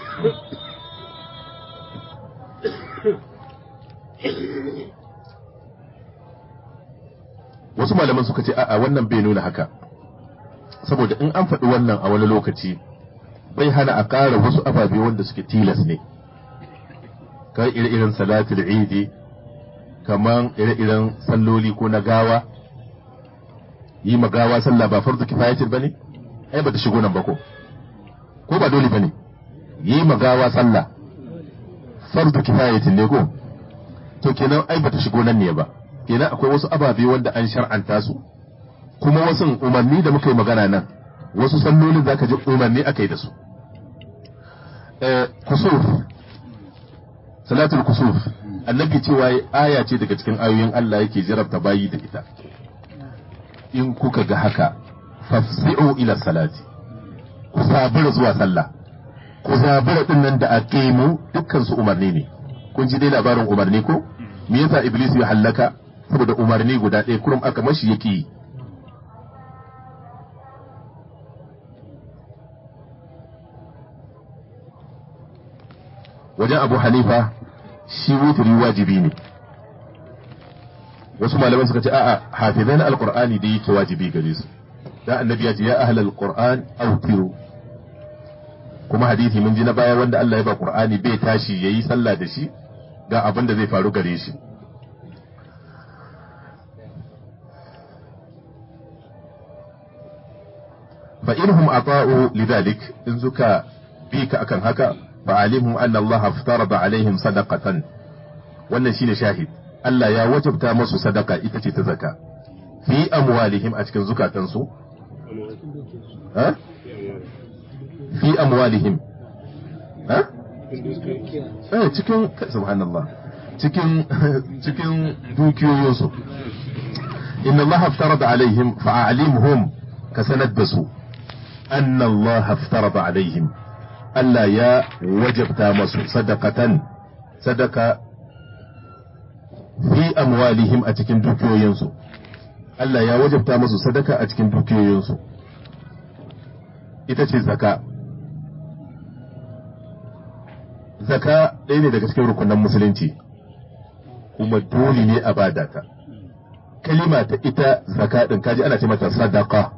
wasu malaman suka ce a'a wannan bai nuna haka saboda in an faɗi wannan a wani lokaci bai hana a ƙara wasu ababe wanda suke tilas ne kamar ire-iren salatul idi kamar ire-iren salloli ko na gawa yi ma gawa sallah ba farzu kifayatin bane ai ba ta shigo nan ba ko ko ba dole bane yi ma gawa sallah farzu kifayatin ne ko to kenan ai ba ta shigo nan ne ba kenan akwai wasu ababe wanda an shar'anta su kuma wasu umarni da muka yi magana nan wasu sallolin zaka ji umarni aka yi da su kusuf salatul kusuf annabi cewa aya ce daga cikin ayoyin Allah yake jarabta bayi da ita in kuka ga haka fafzi'u ila salati ku zabura zuwa sallah ku zabura din nan da aqimu dukkan su umarni ne kun ji dai labarin umarni ko me yasa iblis ya hallaka saboda umarni guda ɗaya kurum aka mashi yake yi wajen abu hanifa shi wuturi wajibi ne wasu malaman suka ce a'a hafizan alqur'ani da yake wajibi gare su da annabi ya ce ya ahlal qur'an awtiru kuma hadisi mun ji na baya wanda Allah ya ba qur'ani bai tashi yayi sallah da shi ga abin da zai faru gare shi fa inhum ata'u lidhalik in suka bi ka akan haka fa alimhum anna Allah aftarada alaihim sadaqatan wannan shine shahid Allah ya wajabta musu sadaka ita ce ta zaka fi amwalihim a cikin zukatansu ha fi amwalihim ha eh cikin subhanallah cikin cikin dukiyoyinsu inna Allah aftarada alaihim fa alimhum ka sanar da su anna Allah aftarada alaihim Allah ya wajabta masu sadakatan sadaka fi amwalihim a cikin dukiyoyinsu Allah ya wajabta masu sadaka a cikin dukiyoyinsu ita ce zaka zaka ɗaya ne daga cikin rukunan musulunci kuma dole ne a bada ta kalima ta ita zaka ɗin kaji ana ce mata sadaka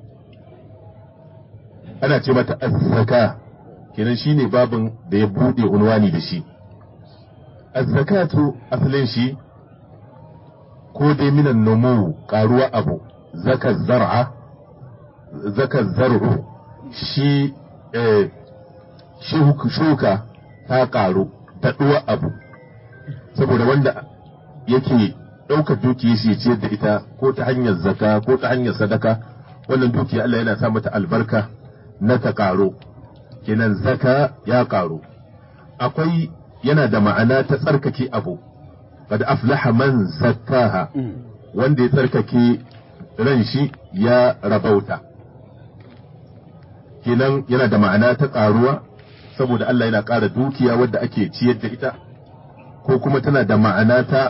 ana ce mata azzaka kenan shine babin da ya bude unwani da shi azzakatu asalin shi ko dai minan nomu karuwa abu zaka zar'a zaka zar'u shi eh, shuka ta karu daɗuwa abu saboda wanda yake ɗaukar dukiyar shi ciyar da ita ko ta hanyar zaka ko ta hanyar sadaka wannan dukiya Allah yana sa mata albarka na ta karo kenan zaka ya karu akwai yana da ma'ana ta tsarkake abu qad aflaha man zakkaha wanda ya tsarkake ran shi ya rabauta kenan yana da ma'ana ta karuwa saboda Allah yana ƙara dukiya wadda ake ciyar da ita ko kuma tana da ma'ana ta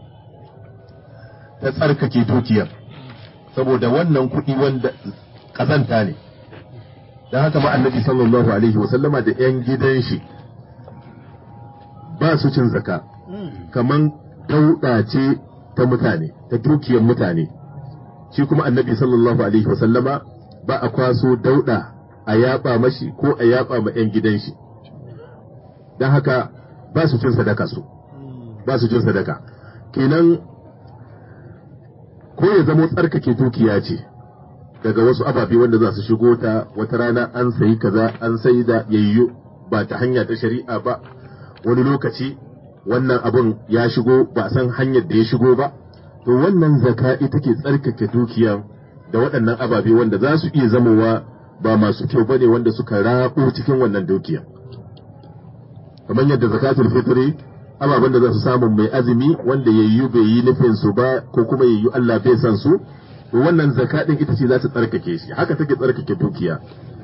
ta tsarkake dukiyar saboda wannan kuɗi wanda ƙazanta ne don haka ma annabi sallallahu alaihi wasallama da 'yan gidan shi ba su cin zaka kaman dauɗa ce ta mutane ta dukiyar mutane shi kuma annabi sallallahu alaihi wasallama ba a kwaso dauɗa a yaba mashi ko a yaba ma 'yan gidan shi don haka ba su cin sadaka su ba su cin sadaka kenan ko ya zamo tsarkake dukiya ce daga wasu ababe wanda za su shigo ta wata rana an sayi kaza an sayi da yayyo ba ta hanya ta shari'a ba wani lokaci wannan abun ya shigo ba san hanyar da ya shigo ba to wannan zaka ita ke tsarkake dukiya da waɗannan ababe wanda za su iya zamowa ba masu kyau bane wanda suka rabo cikin wannan dukiya kamar yadda zakatul fitri ababen da za su samu mai azumi wanda yayyu bai yi nufin su ba ko kuma yayyu Allah bai san su to wannan zaka din ita ce za ta tsarkake shi haka take tsarkake dukiya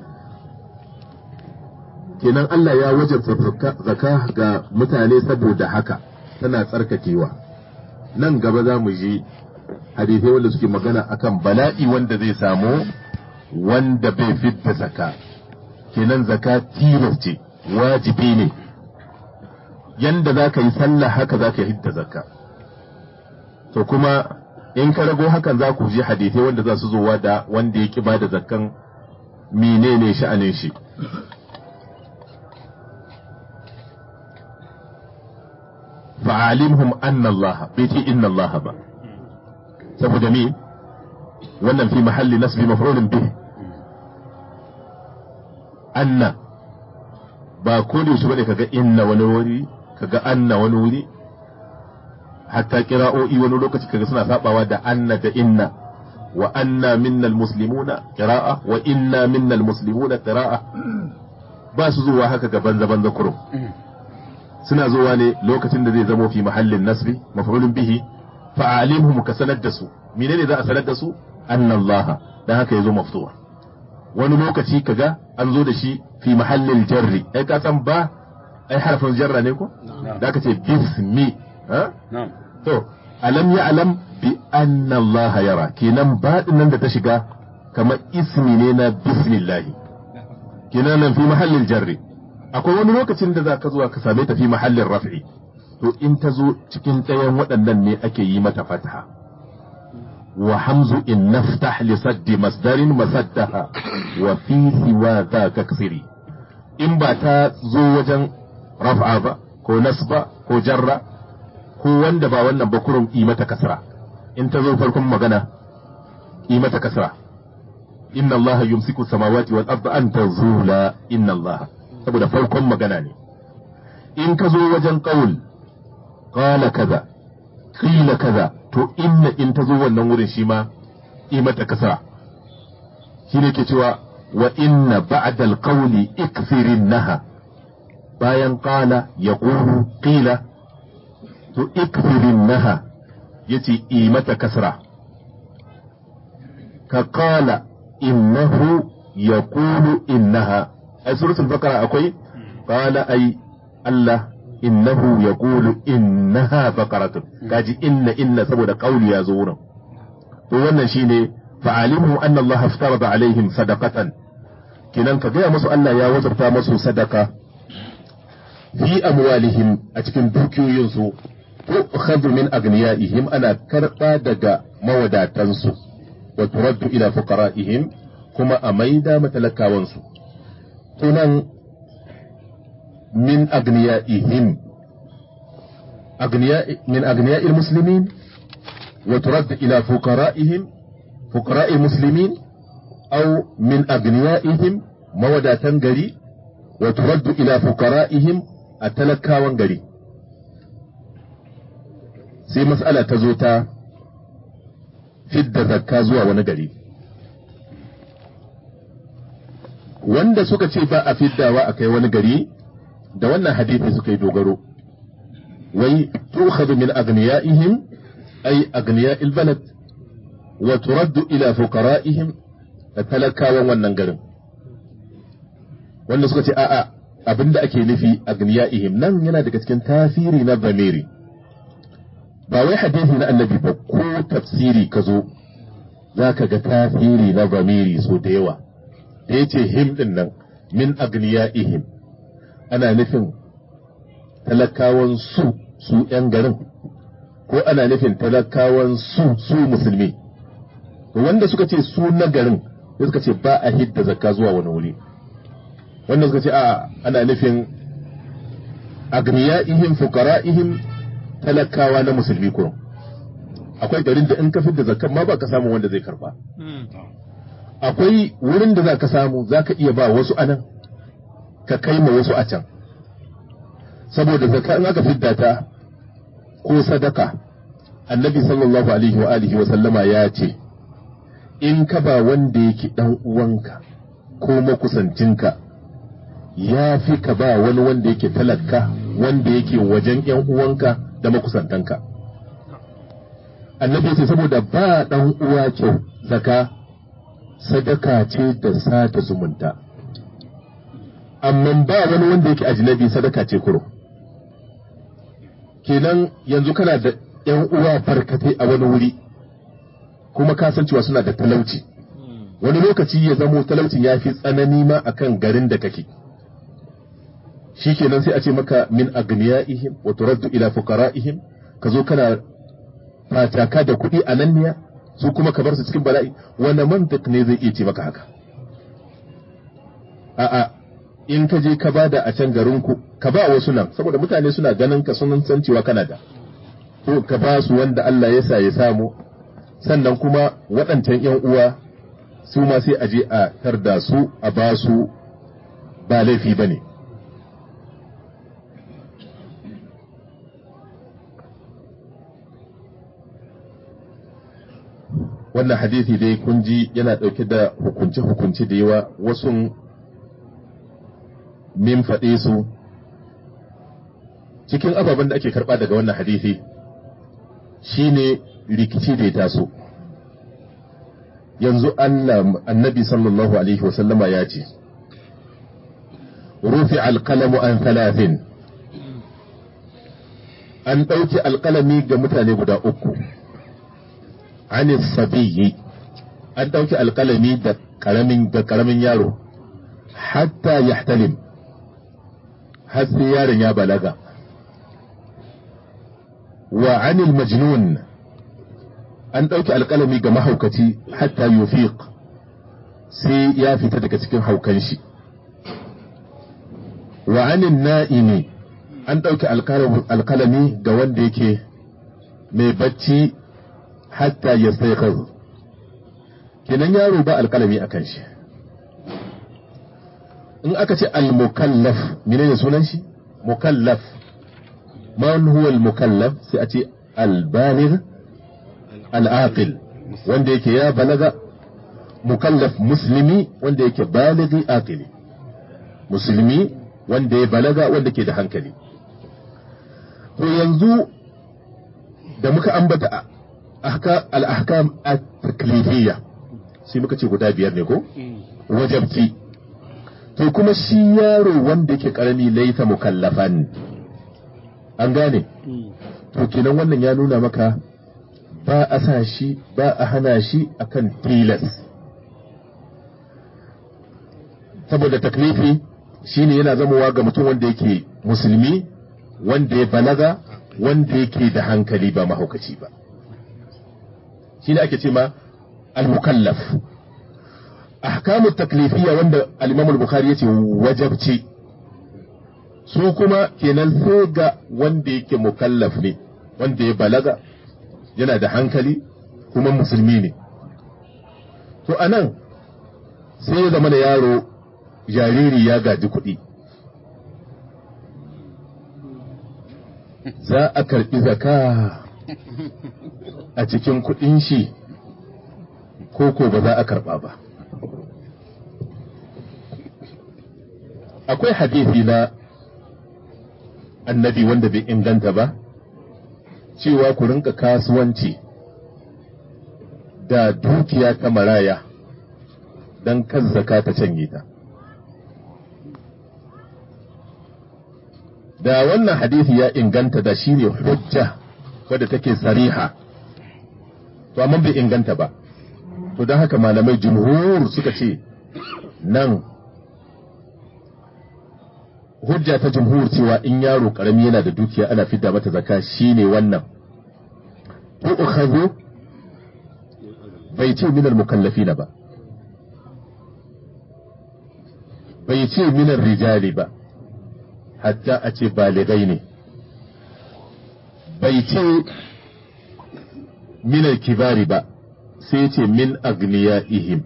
kenan Allah ya wajabta zaka ga mutane saboda haka tana tsarkakewa nan gaba za mu ji hadisai wanda suke magana akan bala'i wanda zai samu wanda bai fidda zaka kenan zaka tilas ce wajibi ne yanda za ka yi sallah haka za ka hidda zakka to kuma in ka rago hakan za ku ji hadisai wanda za su zowa da wanda ya ki da zakkan menene sha'anin shi fa'alimhum anna Allah bai ce inna Allah ba saboda me wannan fi mahalli nasbi maf'ulun bih anna ba ko da su bane kaga inna wani wuri kaga anna wani wuri hatta kira'o'i wani lokaci kaga suna sabawa da anna da inna wa anna minnal muslimuna qira'a wa inna minnal muslimuna qira'a ba su zuwa haka ga banza banza kurum suna zuwa ne lokacin da zai zamo fi mahallin nasbi maf'ulun bihi fa'alimhum ka sanar da su menene za a sanar da su annallaha dan haka yazo maftuha wani lokaci kaga an zo da shi fi mahallin jarri ai ka san ba ai harfin jarra ne ko da ka ce bismi ha to alam ya alam bi anna Allah yara kenan baɗin nan da ta shiga kamar ismi ne na bismillah kenan nan fi mahallin jarri akwai wani lokacin da za ka zuwa ka same ta fi mahallin raf'i to in ta zo cikin ɗayan waɗannan ne ake yi mata fataha wa hamzu in naftah li saddi masdarin masaddaha wa fi siwa za ka kasiri in ba ta zo wajen raf'a ba ko nasba ko jarra ko wanda ba wannan ba kurum yi mata kasra in ta zo farkon magana yi mata kasra inna allaha yumsiku samawati wal arda an tazula inna allaha saboda farkon magana ne in ka zo wajen qaul qala kaza qila kaza to inna in ta zo wannan wurin shi ma yi mata kasra shine ke cewa wa inna ba'da al-qawli ikfirinnaha bayan qala yaqulu qila to ikfirin naha yace yi mata kasra ka qala innahu yaqulu innaha a suratul baqara akwai qala ay Allah innahu yaqulu innaha baqaratun kaji inna inna saboda qauli ya zo wurin to wannan shine fa'alimu anna Allah aftarada alaihim sadaqatan kinan ka gaya musu Allah ya wajabta musu sadaka fi amwalihim a cikin dukiyoyinsu tu'khadhu min agniyaihim ana karba daga mawadatansu wa turaddu ila fuqara'ihim kuma a maida matalakawansu tunan min agniyaihim agniya min agniya'il muslimin wa turaddu ila fuqara'ihim fuqara'il muslimin aw min agniyaihim mawadatan gari wa turaddu ila fuqara'ihim a talakawan gari sai mas'ala ta zo ta fidda zakka zuwa wani gari wanda suka ce ba a fiddawa a kai wani gari da wannan hadisi suka yi dogaro wai tukhadhu min agniyaihim ay agniya'il balad wa turaddu ila fuqara'ihim da talakawan wannan garin wanda suka ce a'a abinda ake nufi agniya'ihim nan yana daga cikin tasiri na zamiri ba wai hadisi na annabi ba ko tafsiri ka zo za ka ga tasiri na zamiri so da yawa da ya ce him din nan min agniya'ihim ana nufin talakawan su su ‘yan garin ko ana nufin talakawan su su musulmi wanda suka ce su na garin sai suka ce ba a hidda zakka zuwa wani wuri wanda suka ce a ana nufin agniya'ihim fuqara'ihim talakawa na musulmi kurum akwai garin da in ka fidda zakkan ma ba ka samu wanda zai karba akwai wurin da za ka samu za ka iya ba wasu anan ka kai ma wasu a can saboda zakka in aka fidda ta ko sadaka annabi sallallahu alaihi wa alihi wa sallama ya ce in ka ba wanda yake dan uwanka ko makusancinka ya fi ka ba wani wanda yake talaka wanda yake wajen yan uwanka da makusantanka annabi ce saboda ba dan uwa kyau zaka sadaka ce da sata zumunta amma ba wani wanda yake ajnabi sadaka ce kuro kenan yanzu kana da yan uwa barkatai a wani wuri kuma ka san cewa suna da talauci wani lokaci ya zamo talaucin ya fi tsanani ma akan garin da kake shi kenan sai a ce maka min agniyaihim wa turaddu ila fuqara'ihim ka zo kana fataka da kuɗi a nan niya su kuma ka bar su cikin bala'i wani mantik ne zai iya ce maka haka a'a in ka je ka bada a can garin ku ka ba wasu nan saboda mutane suna ganin ka sunan san cewa kana da to ka ba su wanda Allah ya sa ya samu sannan kuma waɗancan yan uwa su ma sai a je a tarda su a ba su ba laifi bane wannan hadisi dai kun ji yana ɗauke da hukunce-hukunce da yawa wasu min faɗe su cikin ababen da ake karba daga wannan hadisi shine rikici da ya taso yanzu Allah annabi sallallahu alaihi wasallama ya ce rufi alƙalamu an talatin an ɗauki alƙalami ga mutane guda uku anis sabiyyi an ɗauki alƙalami da ƙaramin ga ƙaramin yaro hatta yahtalim har sai yaron ya balaga wa anil majnun an ɗauki alƙalami ga mahaukaci hatta yufiq sai ya fita daga cikin haukan shi wa anin na'imi an ɗauki alƙalami ga wanda yake mai bacci hatta ya sai kenan yaro ba alƙalami a kan shi in aka ce al-mukallaf menene sunan shi mukallaf man huwa al-mukallaf sai a ce al-baligh al-aqil wanda yake ya balaga mukallaf muslimi wanda yake baligi aqili musulmi wanda ya balaga wanda ke da hankali to yanzu da muka ambata al-ahkam at-taklifiyya sai muka ce guda biyar ne ko wajabci to kuma shi yaro wanda yake karami laita mukallafan an gane to kenan wannan ya nuna maka ba a sa shi ba a hana shi akan tilas saboda taklifi shine yana zamowa ga mutum wanda yake musulmi wanda ya balaga wanda yake da hankali ba mahaukaci ba shine ake ce ma al-mukallaf ahkamu taklifiyya wanda al-imam al-bukhari yace wajabci su kuma kenan sai ga wanda yake mukallaf ne wanda ya balaga yana da hankali kuma musulmi ne to anan sai ya zama da yaro jariri ya gaji kuɗi za a karɓi zaka a cikin kuɗin shi ko ko ba za a karɓa ba akwai hadisi na annabi wanda bai inganta ba cewa ku rinka kasuwanci da dukiya ta maraya don kan zaka ta canye ta da wannan hadisi ya inganta da shine hujja wadda take sariha to amma bai inganta ba to don haka malamai jumhur suka ce nan hujja ta jumhur cewa in yaro karami yana da dukiya ana fidda mata zaka shine wannan ko ukhadhu bai ce minal mukallafina ba bai ce minar rijali ba hatta a ce baligai ne bai ce minar kibari ba sai ce min ihim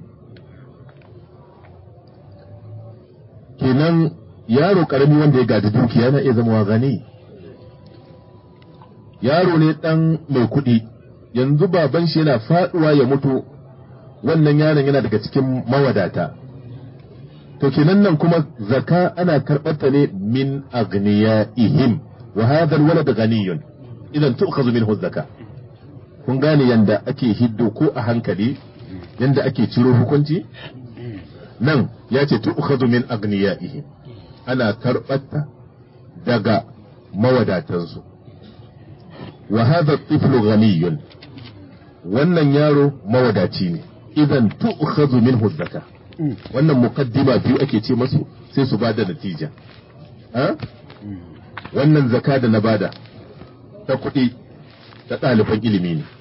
kenan yaro karami wanda ya gaji dukiya na iya zama gani yaro ne dan mai kuɗi yanzu baban shi yana faduwa ya mutu wannan yaron yana daga cikin mawadata to kenan nan kuma zaka ana karɓarta ne min ihim wa hadha alwalad ghaniyun idan tu'khadhu minhu zaka kun gane yanda ake hiddo ko a hankali yanda ake ciro hukunci nan ya ce tu'khadhu min ihim ana karɓarta daga mawadatansu wa hadha tiflu ghaniyun wannan yaro mawadaci ne idan tu'khadhu minhu zaka wannan mukaddima biyu ake ce masu sai su bada natija wannan zaka da na bada ta kuɗi ta ɗaliban ilimi ne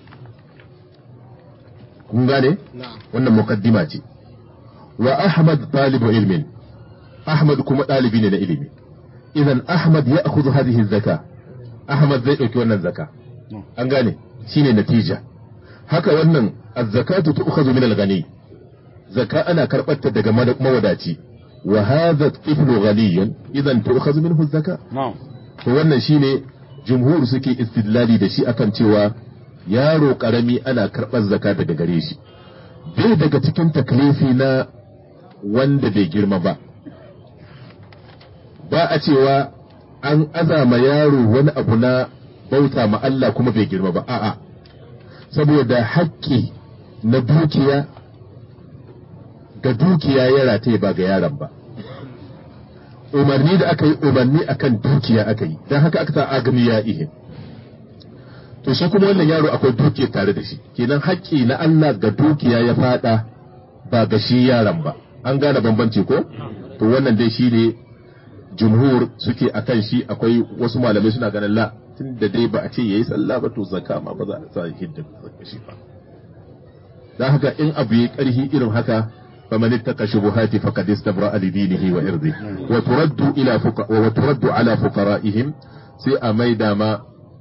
kun gane wannan mukaddima ce wa ahmad ɗalibu ilmin ahmad kuma ɗalibi ne na ilimi idan ahmad ya akhudhu hadhihi zaka ahmad zai ɗauki wannan zaka an gane shine natija haka wannan az-zakatu tu'khadhu min al-ghani zaka ana karɓarta daga mawadaci wa hadha tiflu ghaniyun idan tu'khadhu minhu zaka to wannan shine jumhur suke istidlali da shi akan cewa yaro karami ana karɓar zaka daga gare shi bai daga cikin taklifi na wanda bai girma ba ba a cewa an azama yaro wani abu na bauta ma Allah kuma bai girma ba a'a saboda haƙƙi na dukiya ga dukiya ya rataye ba ga yaron ba umarni da aka yi umarni akan dukiya aka yi don haka aka sa agami ya ihe to shi kuma wannan yaro akwai dukiya tare da shi kenan haƙƙi na Allah ga dukiya ya fada ba ga shi yaron ba an gane bambanci ko to wannan dai shi ne jumhur suke akan shi akwai wasu malamai suna ganin la tun da dai ba a ce yayi sallah ba to zakka ma ba za a sa hidda zakka shi ba dan haka in abu yi karhi irin haka فمن اتقى شبهات فقد استبرأ لدينه وإرضه وترد إلى فق... وترد على فقرائهم سي أميدا ما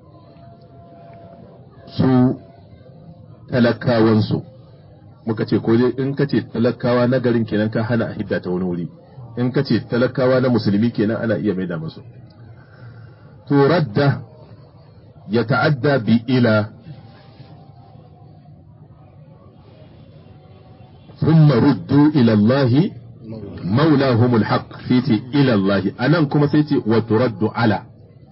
su talakawansu muka ce ko in ka ce talakawa na garin kenan ka hana a hidda ta wani wuri in ka ce talakawa na musulmi kenan ana iya maida musu to radda ya ta'adda bi ila ثم ردوا إلى الله مولاهم الحق فيتي إلى الله أنا كما سيتي وترد على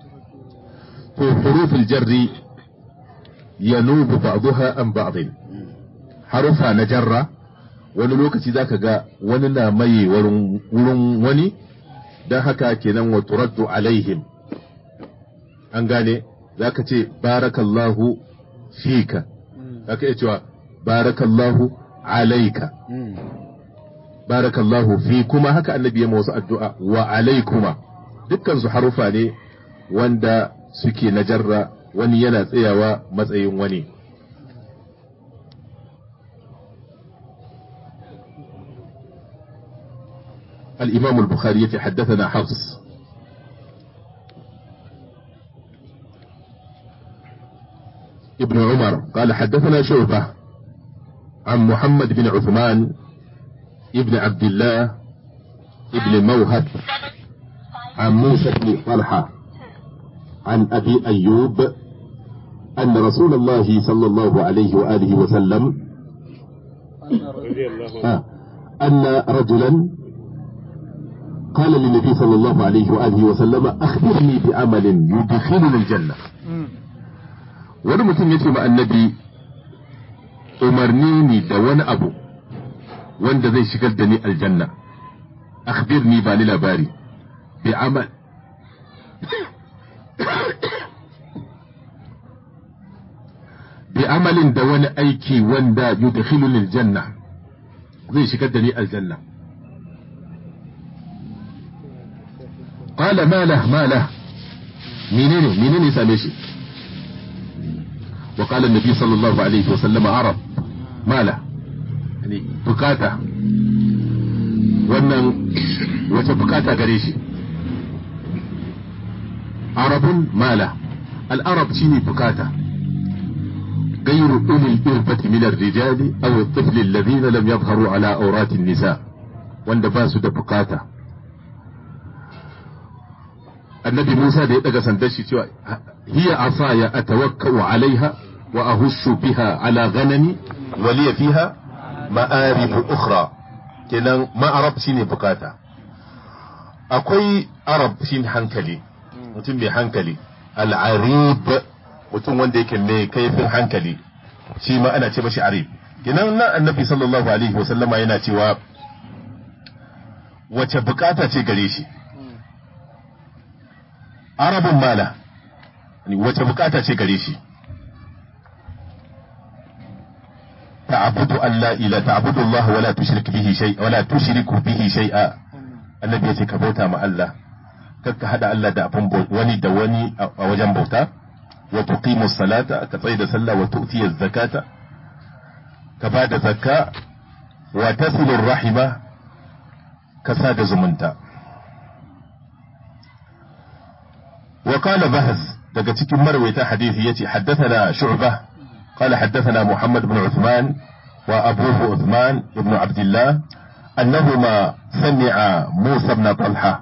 حروف الجر ينوب بعضها عن بعض حرفها نجرة wani lokaci zaka ga wani na maye wurin wani don haka kenan wa turaddu alaihim an gane zaka ce barakallahu fika zaka iya cewa barakallahu alaika barakallahu fi kuma haka annabi ya wasu addu'a wa alaikuma dukkan su harufa ne wanda suke na jarra wani yana tsayawa matsayin wani الإمام البخاري يتحدثنا حفص ابن عمر قال حدثنا شعبة عن محمد بن عثمان ابن عبد الله ابن موهب عن موسى بن طلحة عن أبي أيوب أن رسول الله صلى الله عليه وآله وسلم آه أن رجلا قال للنبي صلى الله عليه وآله وسلم أخبرني بعمل يدخلني الجنة wani mutum ya ce ma annabi umarni ni da wani abu wanda zai shigar da ni aljanna akhbirni ba ni labari bi amal bi amalin da wani aiki wanda yudkhiluni aljanna zai shigar da ni aljanna qala ma lah ma lah menene menene same shi وقال النبي صلى الله عليه وسلم عرب ما له يعني بكاتا wannan wace bukata gare shi arabun mala al'arab shine bukata غير أولي الإربة من الرجال أو الطفل الذين لم يظهروا على أورات النساء وان باسو da bukata annabi Musa da ya daga sandar shi cewa hiya asaya atawakkau alaiha wa ahushu biha ala ghanami wa liya fiha ma'arib ukhra kenan ma'arab shine bukata akwai arab shine hankali mutum mai hankali al'arib mutum wanda yake mai kaifin hankali shi ma ana ce mashi arib kenan nan annabi sallallahu alaihi wa sallama yana cewa wace bukata ce gare shi arabun mala wace bukata ce gare shi ta'budu an la ila ta'budu Allah wa la tushrik bihi shay wa la tushriku bihi shay'a annabi yace ka bauta ma Allah kakka hada Allah da abun wani da wani a wajen bauta wa tuqimu salata ka tsaya da sallah wa tu'ti zakata ka ba da zakka wa tasilu rahima ka sa da zumunta وقال بهز daga cikin marwaita hadisi yace haddathana shu'bah قال حدثنا محمد بن عثمان وأبوه عثمان بن عبد الله أنهما سمع موسى بن طلحة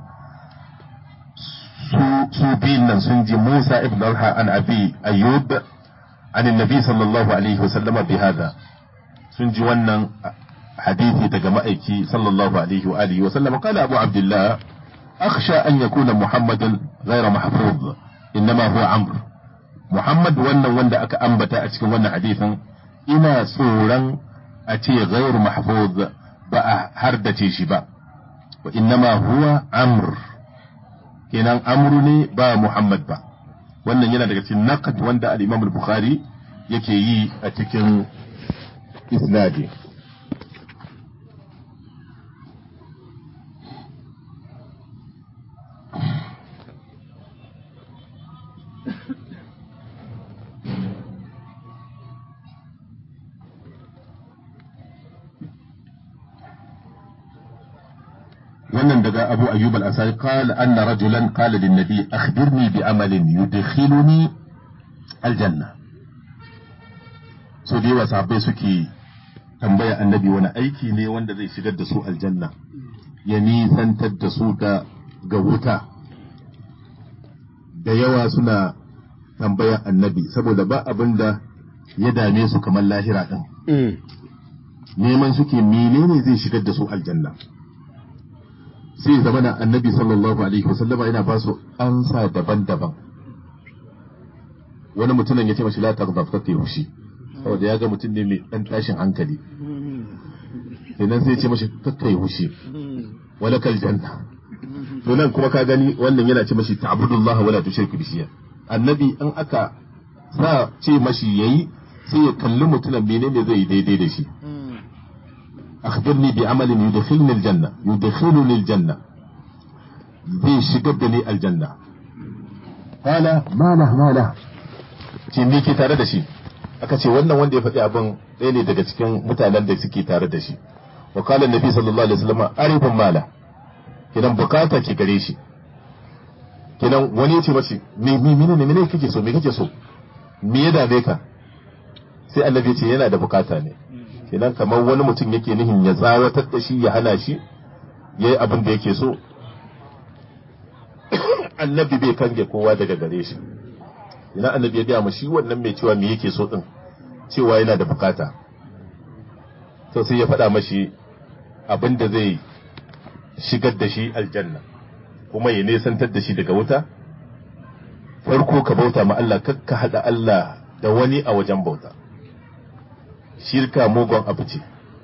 سوبين سنجي موسى بن طلحة عن أبي أيوب عن النبي صلى الله عليه وسلم بهذا سنجي ونن حديثي تجمعك صلى الله عليه وآله وسلم قال أبو عبد الله akhsha an yakuna muhammadan ghayra mahfuz innama huwa amr muhammad wannan wanda aka ambata a cikin wannan hadisin ina tsoron a ce ghayru mahfuz ba a hardace shi ba wa innama huwa amr kenan amru ne ba muhammad ba wannan yana daga cikin naqd wanda al-imam al-bukhari yake yi a cikin isnadi wannan daga Abu Ayyub al-Ansari qala anna rajulan qala lin nabi akhbirni bi amalin yudkhiluni aljanna so da yawa sahabbai suke tambaya annabi wani aiki ne wanda zai shigar da su aljanna ya nisantar da su da ga wuta da yawa suna tambaya annabi saboda ba abin da ya dame su kamar lahira din neman suke menene zai shigar da su aljanna sai zama na annabi sallallahu alaihi wasallama yana ba su ansa daban-daban wani mutumin ya ce mashi la taghdab kake hushi saboda ya ga mutum ne mai dan tashin hankali sannan sai ya ce mashi kakkai hushi walakal janna to nan kuma ka gani wannan yana ce mashi ta'budullaha wala tushriku bihi annabi in aka sa ce mashi yayi sai ya kalli mutumin menene zai daidai da shi أخبرني بعمل يدخلني الجنة يدخلني الجنة zai shigar da ni aljanna qala ma la ma la ce me ke tare da shi aka ce wannan wanda ya faɗi abin ɗaya ne daga cikin mutanen da suke tare da shi wa qala annabi sallallahu alaihi wasallam arifun mala kidan bukata ke gare shi kidan wani ya ce mace me me ne me kake so me kake so me ya dame ka sai annabi ya ce yana da bukata ne kenan kamar wani mutum yake nihin ya tsawatar da shi ya hana shi ya yi abin da yake so annabi bai kange kowa daga gare shi ina annabi ya gaya ma shi wannan mai cewa me yake so din cewa yana da bukata to sai ya faɗa mashi abin da zai shigar da shi aljanna kuma ya nesantar da shi daga wuta farko ka bauta ma Allah kakka haɗa Allah da wani a wajen bauta shirka mugun abu ce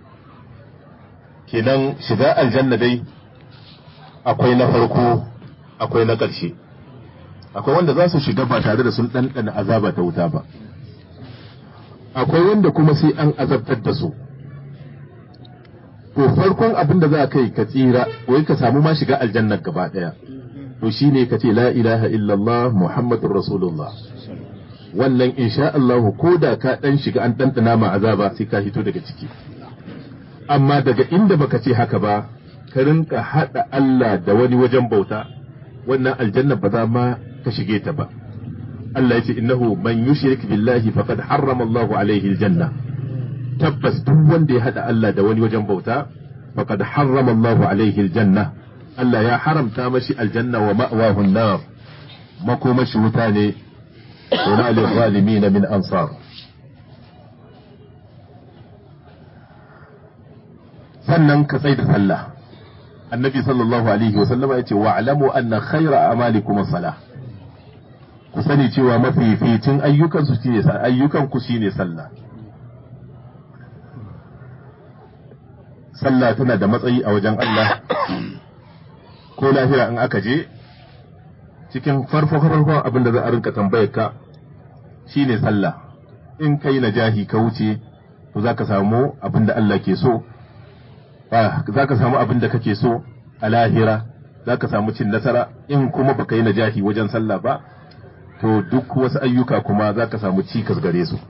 kenan shiga aljanna dai akwai na farko akwai na ƙarshe akwai wanda za su shiga ba tare da sun ɗanɗana azaba ta wuta ba akwai wanda kuma sai an azabtar da su to farkon abin da za ka yi ka tsira wai ka samu ma shiga aljannar gaba ɗaya to shine ka ce la ilaha illallah muhammadur rasulullah wannan insha Allah ko da ka dan shiga an ɗanɗana ma azaba sai ka hito daga ciki amma daga inda baka ce haka ba ka rinka haɗa Allah da wani wajen bauta wannan aljanna ba za ma ka shige ta ba Allah yace innahu man yushrik billahi faqad harrama Allah alaihi aljanna tabbas duk wanda ya haɗa Allah da wani wajen bauta faqad harrama Allah alaihi aljanna Allah ya haramta mashi aljanna wa ma'wahu an-nar makomashi wuta ne وما للظالمين من أنصار sannan ka tsai da sallah annabi sallallahu alaihi wa sallama yace wa alamu anna khayra amalikum as-salah ku sani cewa mafificin ayyukan su shine ayyukan ku shine sallah sallah tana da matsayi a wajen Allah ko lahira in aka je cikin farko farkon abin da za a rinka tambayar ka shine sallah in kai najahi ka wuce to za ka samu abin da Allah ke so za ka samu abin da kake so a lahira za ka samu cin nasara in kuma baka yi najahi wajen sallah ba to duk wasu ayyuka kuma za ka samu cikas gare su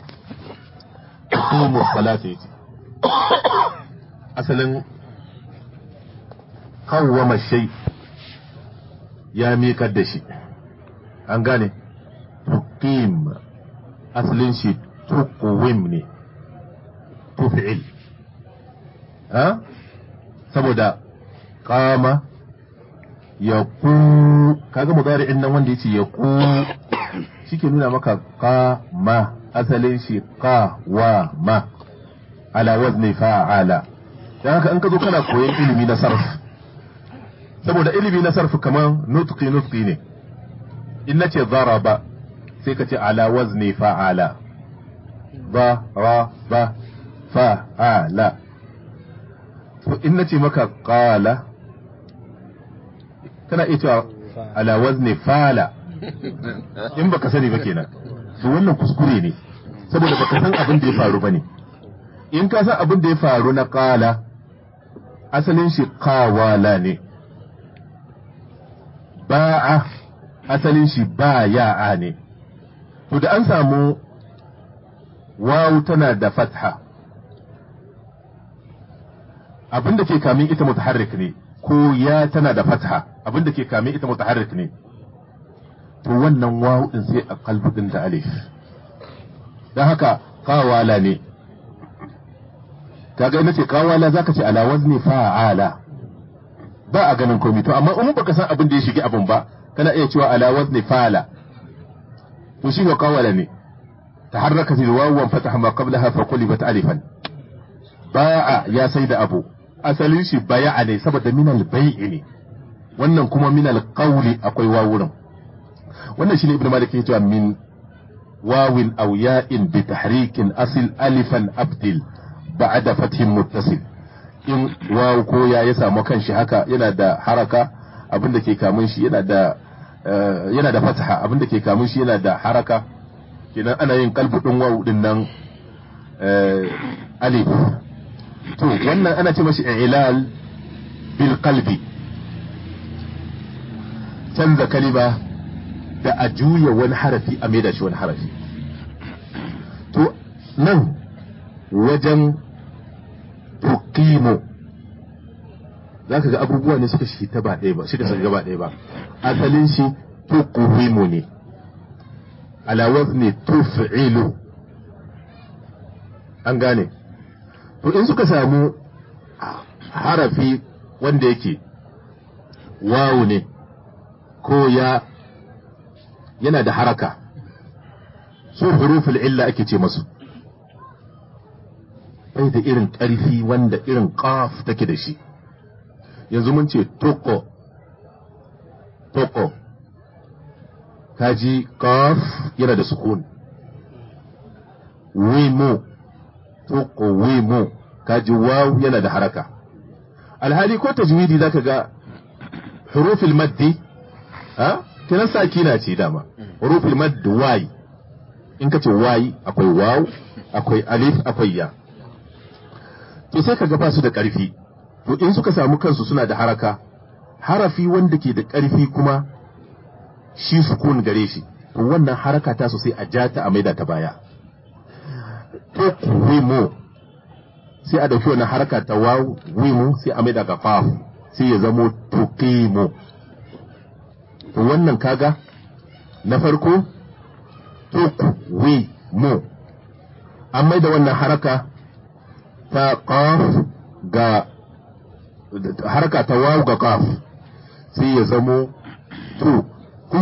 salata yace asalin kawwama shay ya miƙar da shi an gane tuqim asalin shi tuqwim ne tuf'il ha saboda qama ya ku kaga mudari'in nan wanda yace ya ku shike nuna maka qama asalin shi qa wa ma ala wazni fa'ala dan haka in ka zo kana koyon ilimi na sarf saboda ilimi na sarfi kamar nutqi nutqi ne in nace daraba sai ka ce ala wazni fa'ala ba ra ba fa'ala to in nace maka qala kana iya cewa ala wazni fala in baka sani ba kenan to wannan kuskure ne saboda baka san abin da ya faru bane in ka san abin da ya faru na qala asalin shi qawala ne ba'a asalin shi ba ya'a ne to da an samu wawu tana da fatha abin da ke kamin ita mutaharrik ne ko ya tana da fatha abin da ke kamin ita mutaharrik ne to wannan wawu din sai a kalbudin da alif don haka kawala ne kaga ina ce kawala zaka ce ala wazni fa'ala ba a ganin komai to amma in baka san abin da ya shige abin ba kana iya cewa ala wazni fa'ala to shi ne kawala ne taharrakat alwawu wa fataha ma qablaha fa qulibat alifan ba'a ya sai da abu asalin shi baya'a ne saboda min al-bai'i ne wannan kuma min al-qawli akwai wawurin wannan shine ibnu malik yake cewa min wawin aw ya'in bi tahrikin asil alifan abdil ba'da fathin muttasil in waw ko ya ya samu kanshi haka yana da haraka abin da ke kamun shi yana da yana da fataha abin da ke kamun shi yana da haraka kenan ana yin kalbu din waw din nan alif to wannan ana ce mashi ilal bil qalbi canza kalima da a juya wani harafi a maida shi wani harafi to nan wajen tuqimu za ka ga abubuwa ne suka shi ta ba ɗaya ba suka shiga ba ɗaya ba asalin shi tuqimu ne ala wazni tuf'ilu an gane to in suka samu harafi wanda yake wawu ne ko ya yana da haraka su huruful illa ake ce masu bai da irin ƙarfi wanda irin ƙaf take da shi yanzu mun ce toko toko kaji ƙaf yana da sukun wimo toko wimo kaji waw yana da haraka alhali ko tajwidi zaka ga huruful maddi ha kinan sakina ce dama huruful madd y in kace y akwai waw akwai alif akwai ya to sai kaga ba su da karfi to in suka samu kansu suna da haraka harafi wanda ke da karfi kuma shi sukun gare shi to wannan haraka ta sosai a jata a maida ta baya to wimo sai a dauki wannan haraka ta waw wimo sai a maida ga qaf sai ya zamo tuqimu to wannan kaga na farko tuqwimu an maida wannan haraka ta qaf ga haraka ta waw ga qaf sai ya zamo tu ku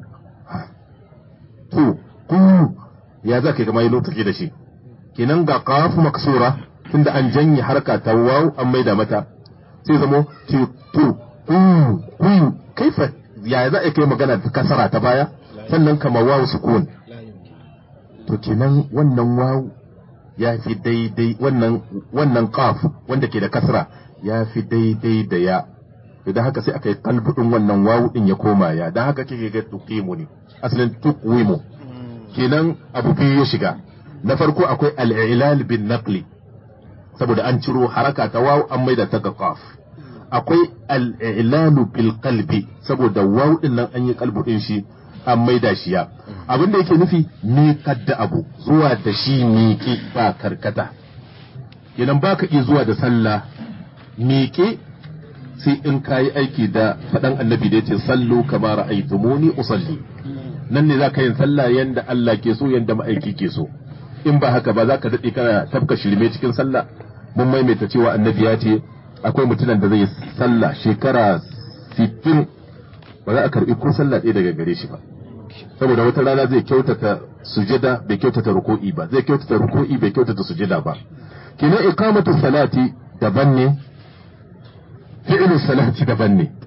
tu ku ya zaka kama yi lokaci da shi kenan ga qaf maksura tunda an janye harka ta waw an maida mata sai zamo tu tu ku ku kaifa ya za a kai magana da kasara ta baya sannan kama waw sukun to kenan wannan waw ya fi daidai wannan wannan qaf wanda ke da kasra ya fi daidai da ya idan haka sai aka yi kalbudin wannan wawu din ya koma ya dan haka kike ga tuqimu ne asalin tuqwimu kenan abu biyu ya shiga na farko akwai al-i'lal bin naqli saboda an ciro haraka ta wawu an maida ta ga qaf akwai al-i'lalu bil qalbi saboda wawu din nan an yi kalbudin shi an maida shi ya abin da yake nufi miƙar da abu zuwa da shi miƙe ba karkata kenan baka iya zuwa da sallah miƙe sai in ka yi aiki da faɗan annabi da ya ce sallu kama ra'aytumuni usalli nan ne za ka yin sallah yanda Allah ke so yanda ma'aiki ke so in ba haka ba za ka daɗe kana tafka shirme cikin sallah mun maimaita cewa annabi ya ce akwai mutumin da zai yi sallah shekara sittin ba za a karɓi ko sallah ɗaya daga gare shi ba saboda wata rana zai kyautata sujada bai kyautata ruku'i ba zai kyautata ruku'i bai kyautata sujada ba kenan iqamatu salati daban ne fi'lu salati daban ne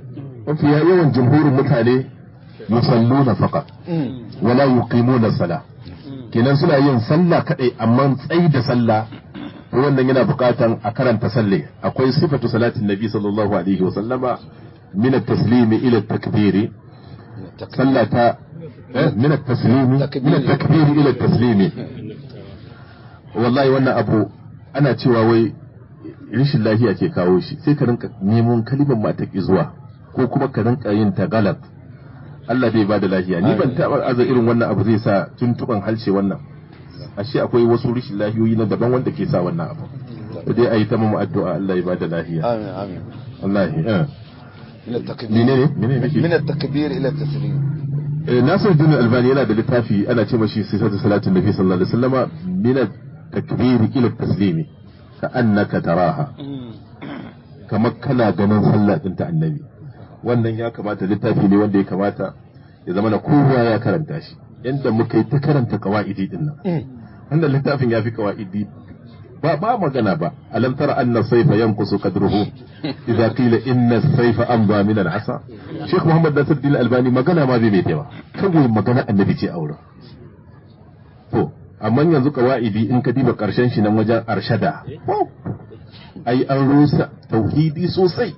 mafiya yawan jumhurin mutane yusalluna faqat wala yuqimuna sala kenan suna yin sallah kadai amma tsayi da sallah to wannan yana buƙatan a karanta salle akwai sifatu salatin nabi sallallahu alaihi wa sallama min at-taslimi ila at-takbiri sallata min at-taslimi min at-takbiri ila at-taslimi wallahi wannan abu ana cewa wai rashin lafiya ke kawo shi sai ka rinka neman kalimar mata zuwa ko kuma ka rinka yin ta galat Allah bai bada lafiya ni ban taɓa aza irin wannan abu zai sa tuntuban halshe wannan ashe akwai wasu rashin lafiyoyi na daban wanda ke sa wannan abu to dai ayi ta mu addu'a Allah ya bada lafiya آمين آمين wallahi eh من التكبير menene menene nake من التكبير إلى التسليم Eh, Nasir Dini Albani yana da littafi ana ce mashi sifatu salatin Nabi sallallahu alaihi wasallama min at-takbir ila at-taslimi ka annaka taraha kamar kana ganin sallah din ta annabi wannan ya kamata littafi ne wanda ya kamata ya zama na kowa ya karanta shi yanda muka yi ta karanta qawaidi din nan wannan littafin ya fi qawaidi ba ba magana ba alam tara anna sayfa yanqusu qadruhu idza qila inna sayfa amza min al-asa Sheikh Muhammad Nasiruddin Albani magana ma bai mai ba kawai magana annabi ce aure to amma yanzu qawaidi in ka diba karshen shi nan wajen arshada wow, ai an rusa tauhidi sosai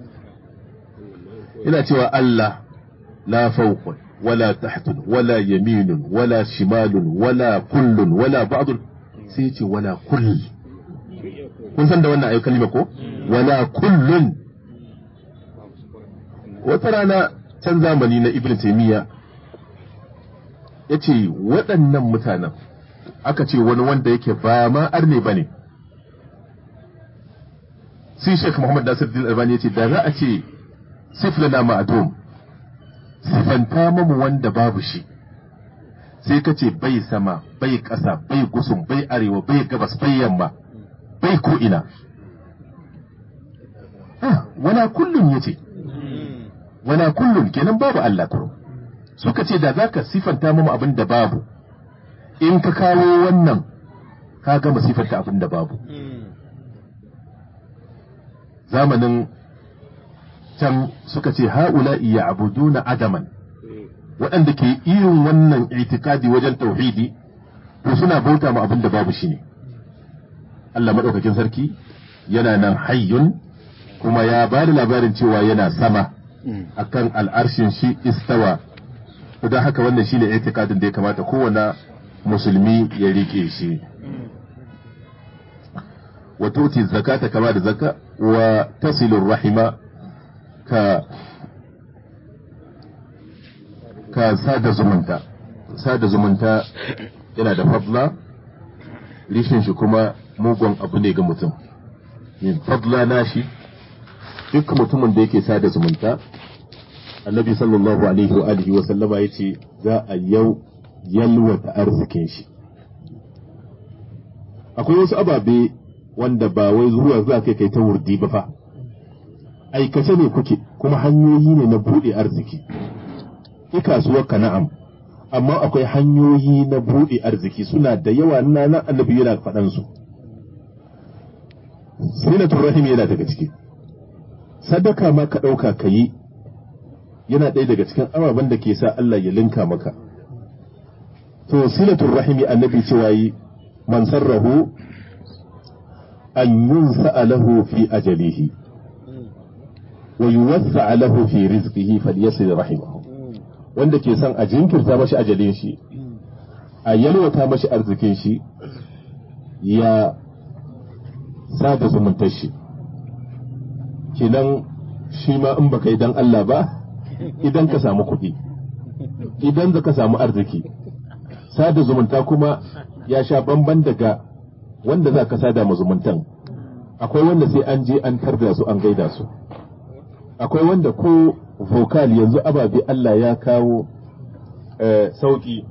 ina cewa Allah la fawqun wala tahtun wala yaminun wala shimalun wala kullun wala ba'dun sai ya ce wala kull kun san da wannan ayi kalima ko wala kullun wata rana can zamani na ibn taymiya ya ce waɗannan mutanen aka ce wani wanda yake ba ma arne ba ne sai Sheikh Muhammad Nasir Din Albani ya ce da za a ce siflana ma'adum sifanta mamu wanda babu shi sai ka ce bai sama bai ƙasa bai gusum bai arewa bai gabas bai yamma bai ko ina Ah, wala kullum ya ce wala kullum kenan babu Allah kuro suka ce da zaka sifanta mamu abin da babu in ka kawo wannan ka gama sifanta abin da babu zamanin can suka ce ha'ula'i ya abuduna adaman waɗanda ke irin wannan itikadi wajen tauhidi to suna bauta ma abin da babu shi ne Allah maɗaukakin sarki yana nan hayyun kuma ya ba da labarin cewa yana sama akan al'arshin shi istawa don haka wannan shine itikadin da ya kamata kowane musulmi ya rike shi wa tuti zakata kama da zaka wa tasilu rahima ka ka sada zumunta sada zumunta yana da fadla rishin shi kuma mugun abu ne ga mutum yin fadla nashi duk mutumin da yake sada zumunta annabi sallallahu alaihi wa alihi wa sallama yace za a yau yalwata arzikin shi akwai wasu ababe wanda ba wai zuwa za kai kai ta wurdi ba fa aikace ne kuke kuma hanyoyi ne na buɗe arziki i kasuwar ka na'am amma akwai hanyoyi na buɗe arziki suna da yawa na nan annabi yana faɗan su sinatul rahim yana daga ciki sadaka ma ka ɗauka ka yi yana ɗaya daga cikin ababen da ke sa Allah ya linka maka to silatul rahimi annabi cewa yi man sarrahu an yunsa lahu fi ajalihi wa yuwassa lahu fi rizqihi falyasil rahimahu wanda ke son a jinkirta mashi ajalin shi a yalwata mashi arzikin shi ya sada zumuntar shi kenan shi ma in baka yi dan Allah ba idan ka samu kuɗi idan za ka samu arziki sada zumunta kuma ya sha bamban daga wanda za ka sada ma zumuntan akwai wanda sai an je an tarda su an gaida su akwai wanda ko vocal yanzu ababe Allah ya kawo sauki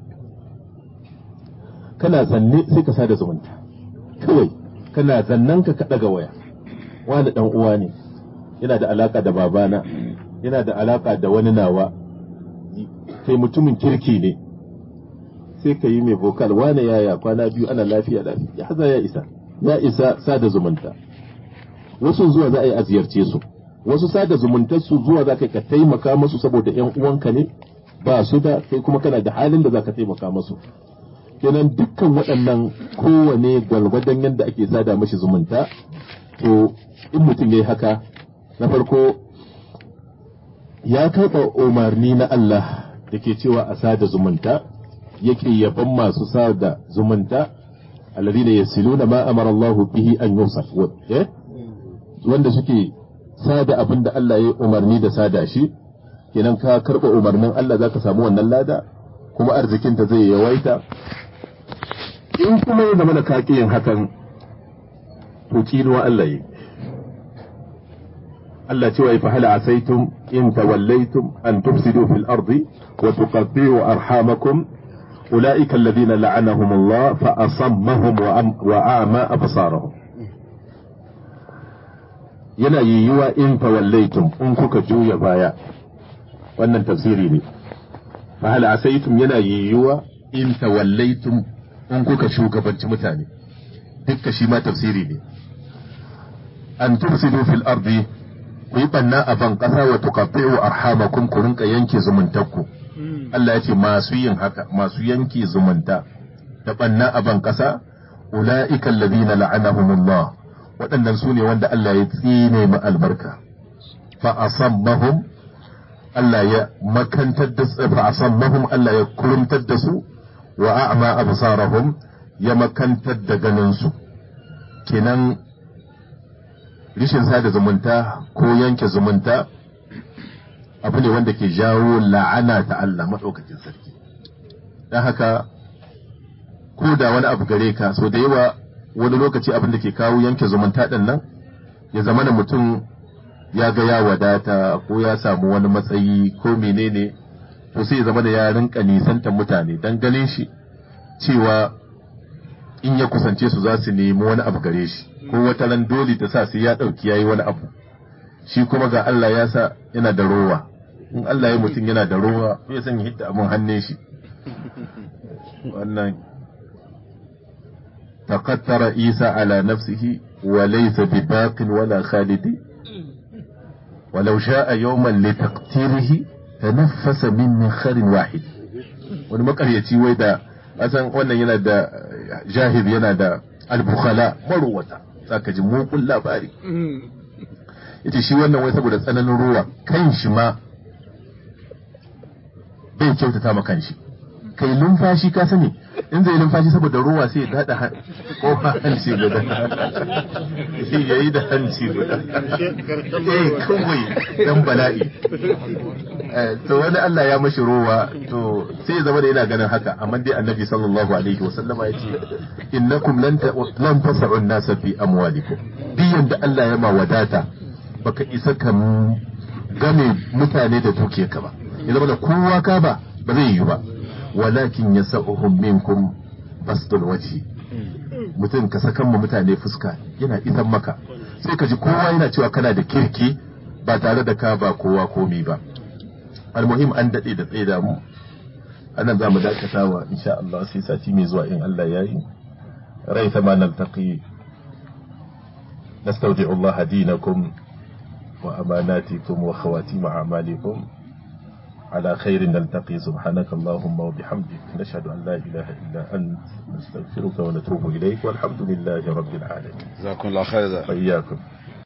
kana zanne sai ka sada zumunta kawai kana zannan ka ɗaga waya wani ɗan uwa ne yana da alaka da babana yana da alaka da wani nawa kai mutumin kirki ne sai ka yi mai vocal wane yaya kwana biyu ana lafiya lafiya ya haza ya isa ya isa sada zumunta wasu zuwa za a yi a ziyarce su wasu sada zumuntar su zuwa za ka taimaka musu saboda yan uwanka ne ba su da kai kuma kana da halin da za ka taimaka musu kenan dukkan waɗannan kowane gwalgwadon yadda ake sada mashi zumunta to in mutum ya yi haka na farko ya karɓa umarni na Allah da ke cewa a sada zumunta yake yaban masu sada zumunta alladhina yasiluna ma amara Allah bihi an yusaf eh wanda suke sada abin da Allah ya umarni da sada shi kenan ka karɓa umarnin Allah zaka samu wannan lada kuma arzikinta zai yawaita in kuma ya zama da kaki yin hakan to kinuwa Allah yi Allah cewa fa hal asaitum in tawallaitum an tufsidu fil ardi wa tuqatti'u arhamakum ulaika alladhina la'anahum Allah fa asammahum wa a'ma absarahum yana yiwuwa in tawallaitum in kuka juya baya wannan tafsiri ne fa hal asaitum yana yiwuwa in tawallaitum in kuka shugabanci mutane dukka shi ma tafsiri ne an tufsidu fil ardi ku yi banna a ban kasa wa tuqatti'u arhamakum ku rinka yanke zumuntakku Allah ya ce masu yin haka masu yanke zumunta da banna a ban kasa ulaika alladhina la'anahumullah waɗannan su ne wanda Allah ya tsine ma albarka fa asammahum Allah ya makantar da su fa asammahum Allah ya kurumtar da su wa a'ma absarahum ya makantar da ganin su kenan rishin sada zumunta ko yanke zumunta abu ne wanda ke jawo la'ana ta Allah maɗaukakin sarki don haka ko da wani abu gare ka so da yawa wani lokaci abin da ke kawo yanke zumunta ɗin nan ya zama da mutum ya ga ya wadata ko ya samu wani matsayi ko menene to sai ya zama da ya rinka nisantar mutane don ganin shi cewa in ya kusance su za su nemi wani abu gare shi ko wata ran dole ta sa sai ya ɗauki yayi wani abu shi kuma ga Allah ya sa yana da rowa in Allah ya mutum yana da rowa ya san hidda abin hannun shi wannan تقتر عيسى على نفسه وليس بباق ولا خالد ولو شاء يوما لتقتيره تنفس من منخر واحد wani makaryaci wai da asan wannan yana da jahil yana da albukhala marowata zaka ji mukun labari yace shi wannan wai saboda tsananin ruwa kan shi ma bai kyautata ma kan shi kai numfashi ka sani in zai numfashi saboda ruwa sai ya dada kofa hanci guda sai ya yi da hanci guda eh kawai dan bala'i to wani Allah ya mashi ruwa to sai ya zama da yana ganin haka amma dai annabi sallallahu alaihi wa sallama ya ce innakum lan lan tas'u an-nasa fi amwalikum biyan da Allah ya ma wadata baka isa ka game mutane da dukiyarka ba ya zama da kowa ka ba ba zai yi ba walakin ya sa'uhum minkum basdul wajhi mutum ka sakan mu mutane fuska yana isan maka sai ka ji kowa yana cewa kana da kirki ba tare da ka ba kowa komi ba almuhim an daɗe da tsaye da mu anan za mu dakata wa insha Allah sai sati mai zuwa in Allah ya yi rai ta ma naltaqi نستودع الله دينكم وأماناتكم وخواتيم أعمالكم على خير نلتقي سبحانك اللهم وبحمدك نشهد أن لا إله إلا أنت نستغفرك ونتوب إليك والحمد لله رب العالمين جزاكم الله خير وإياكم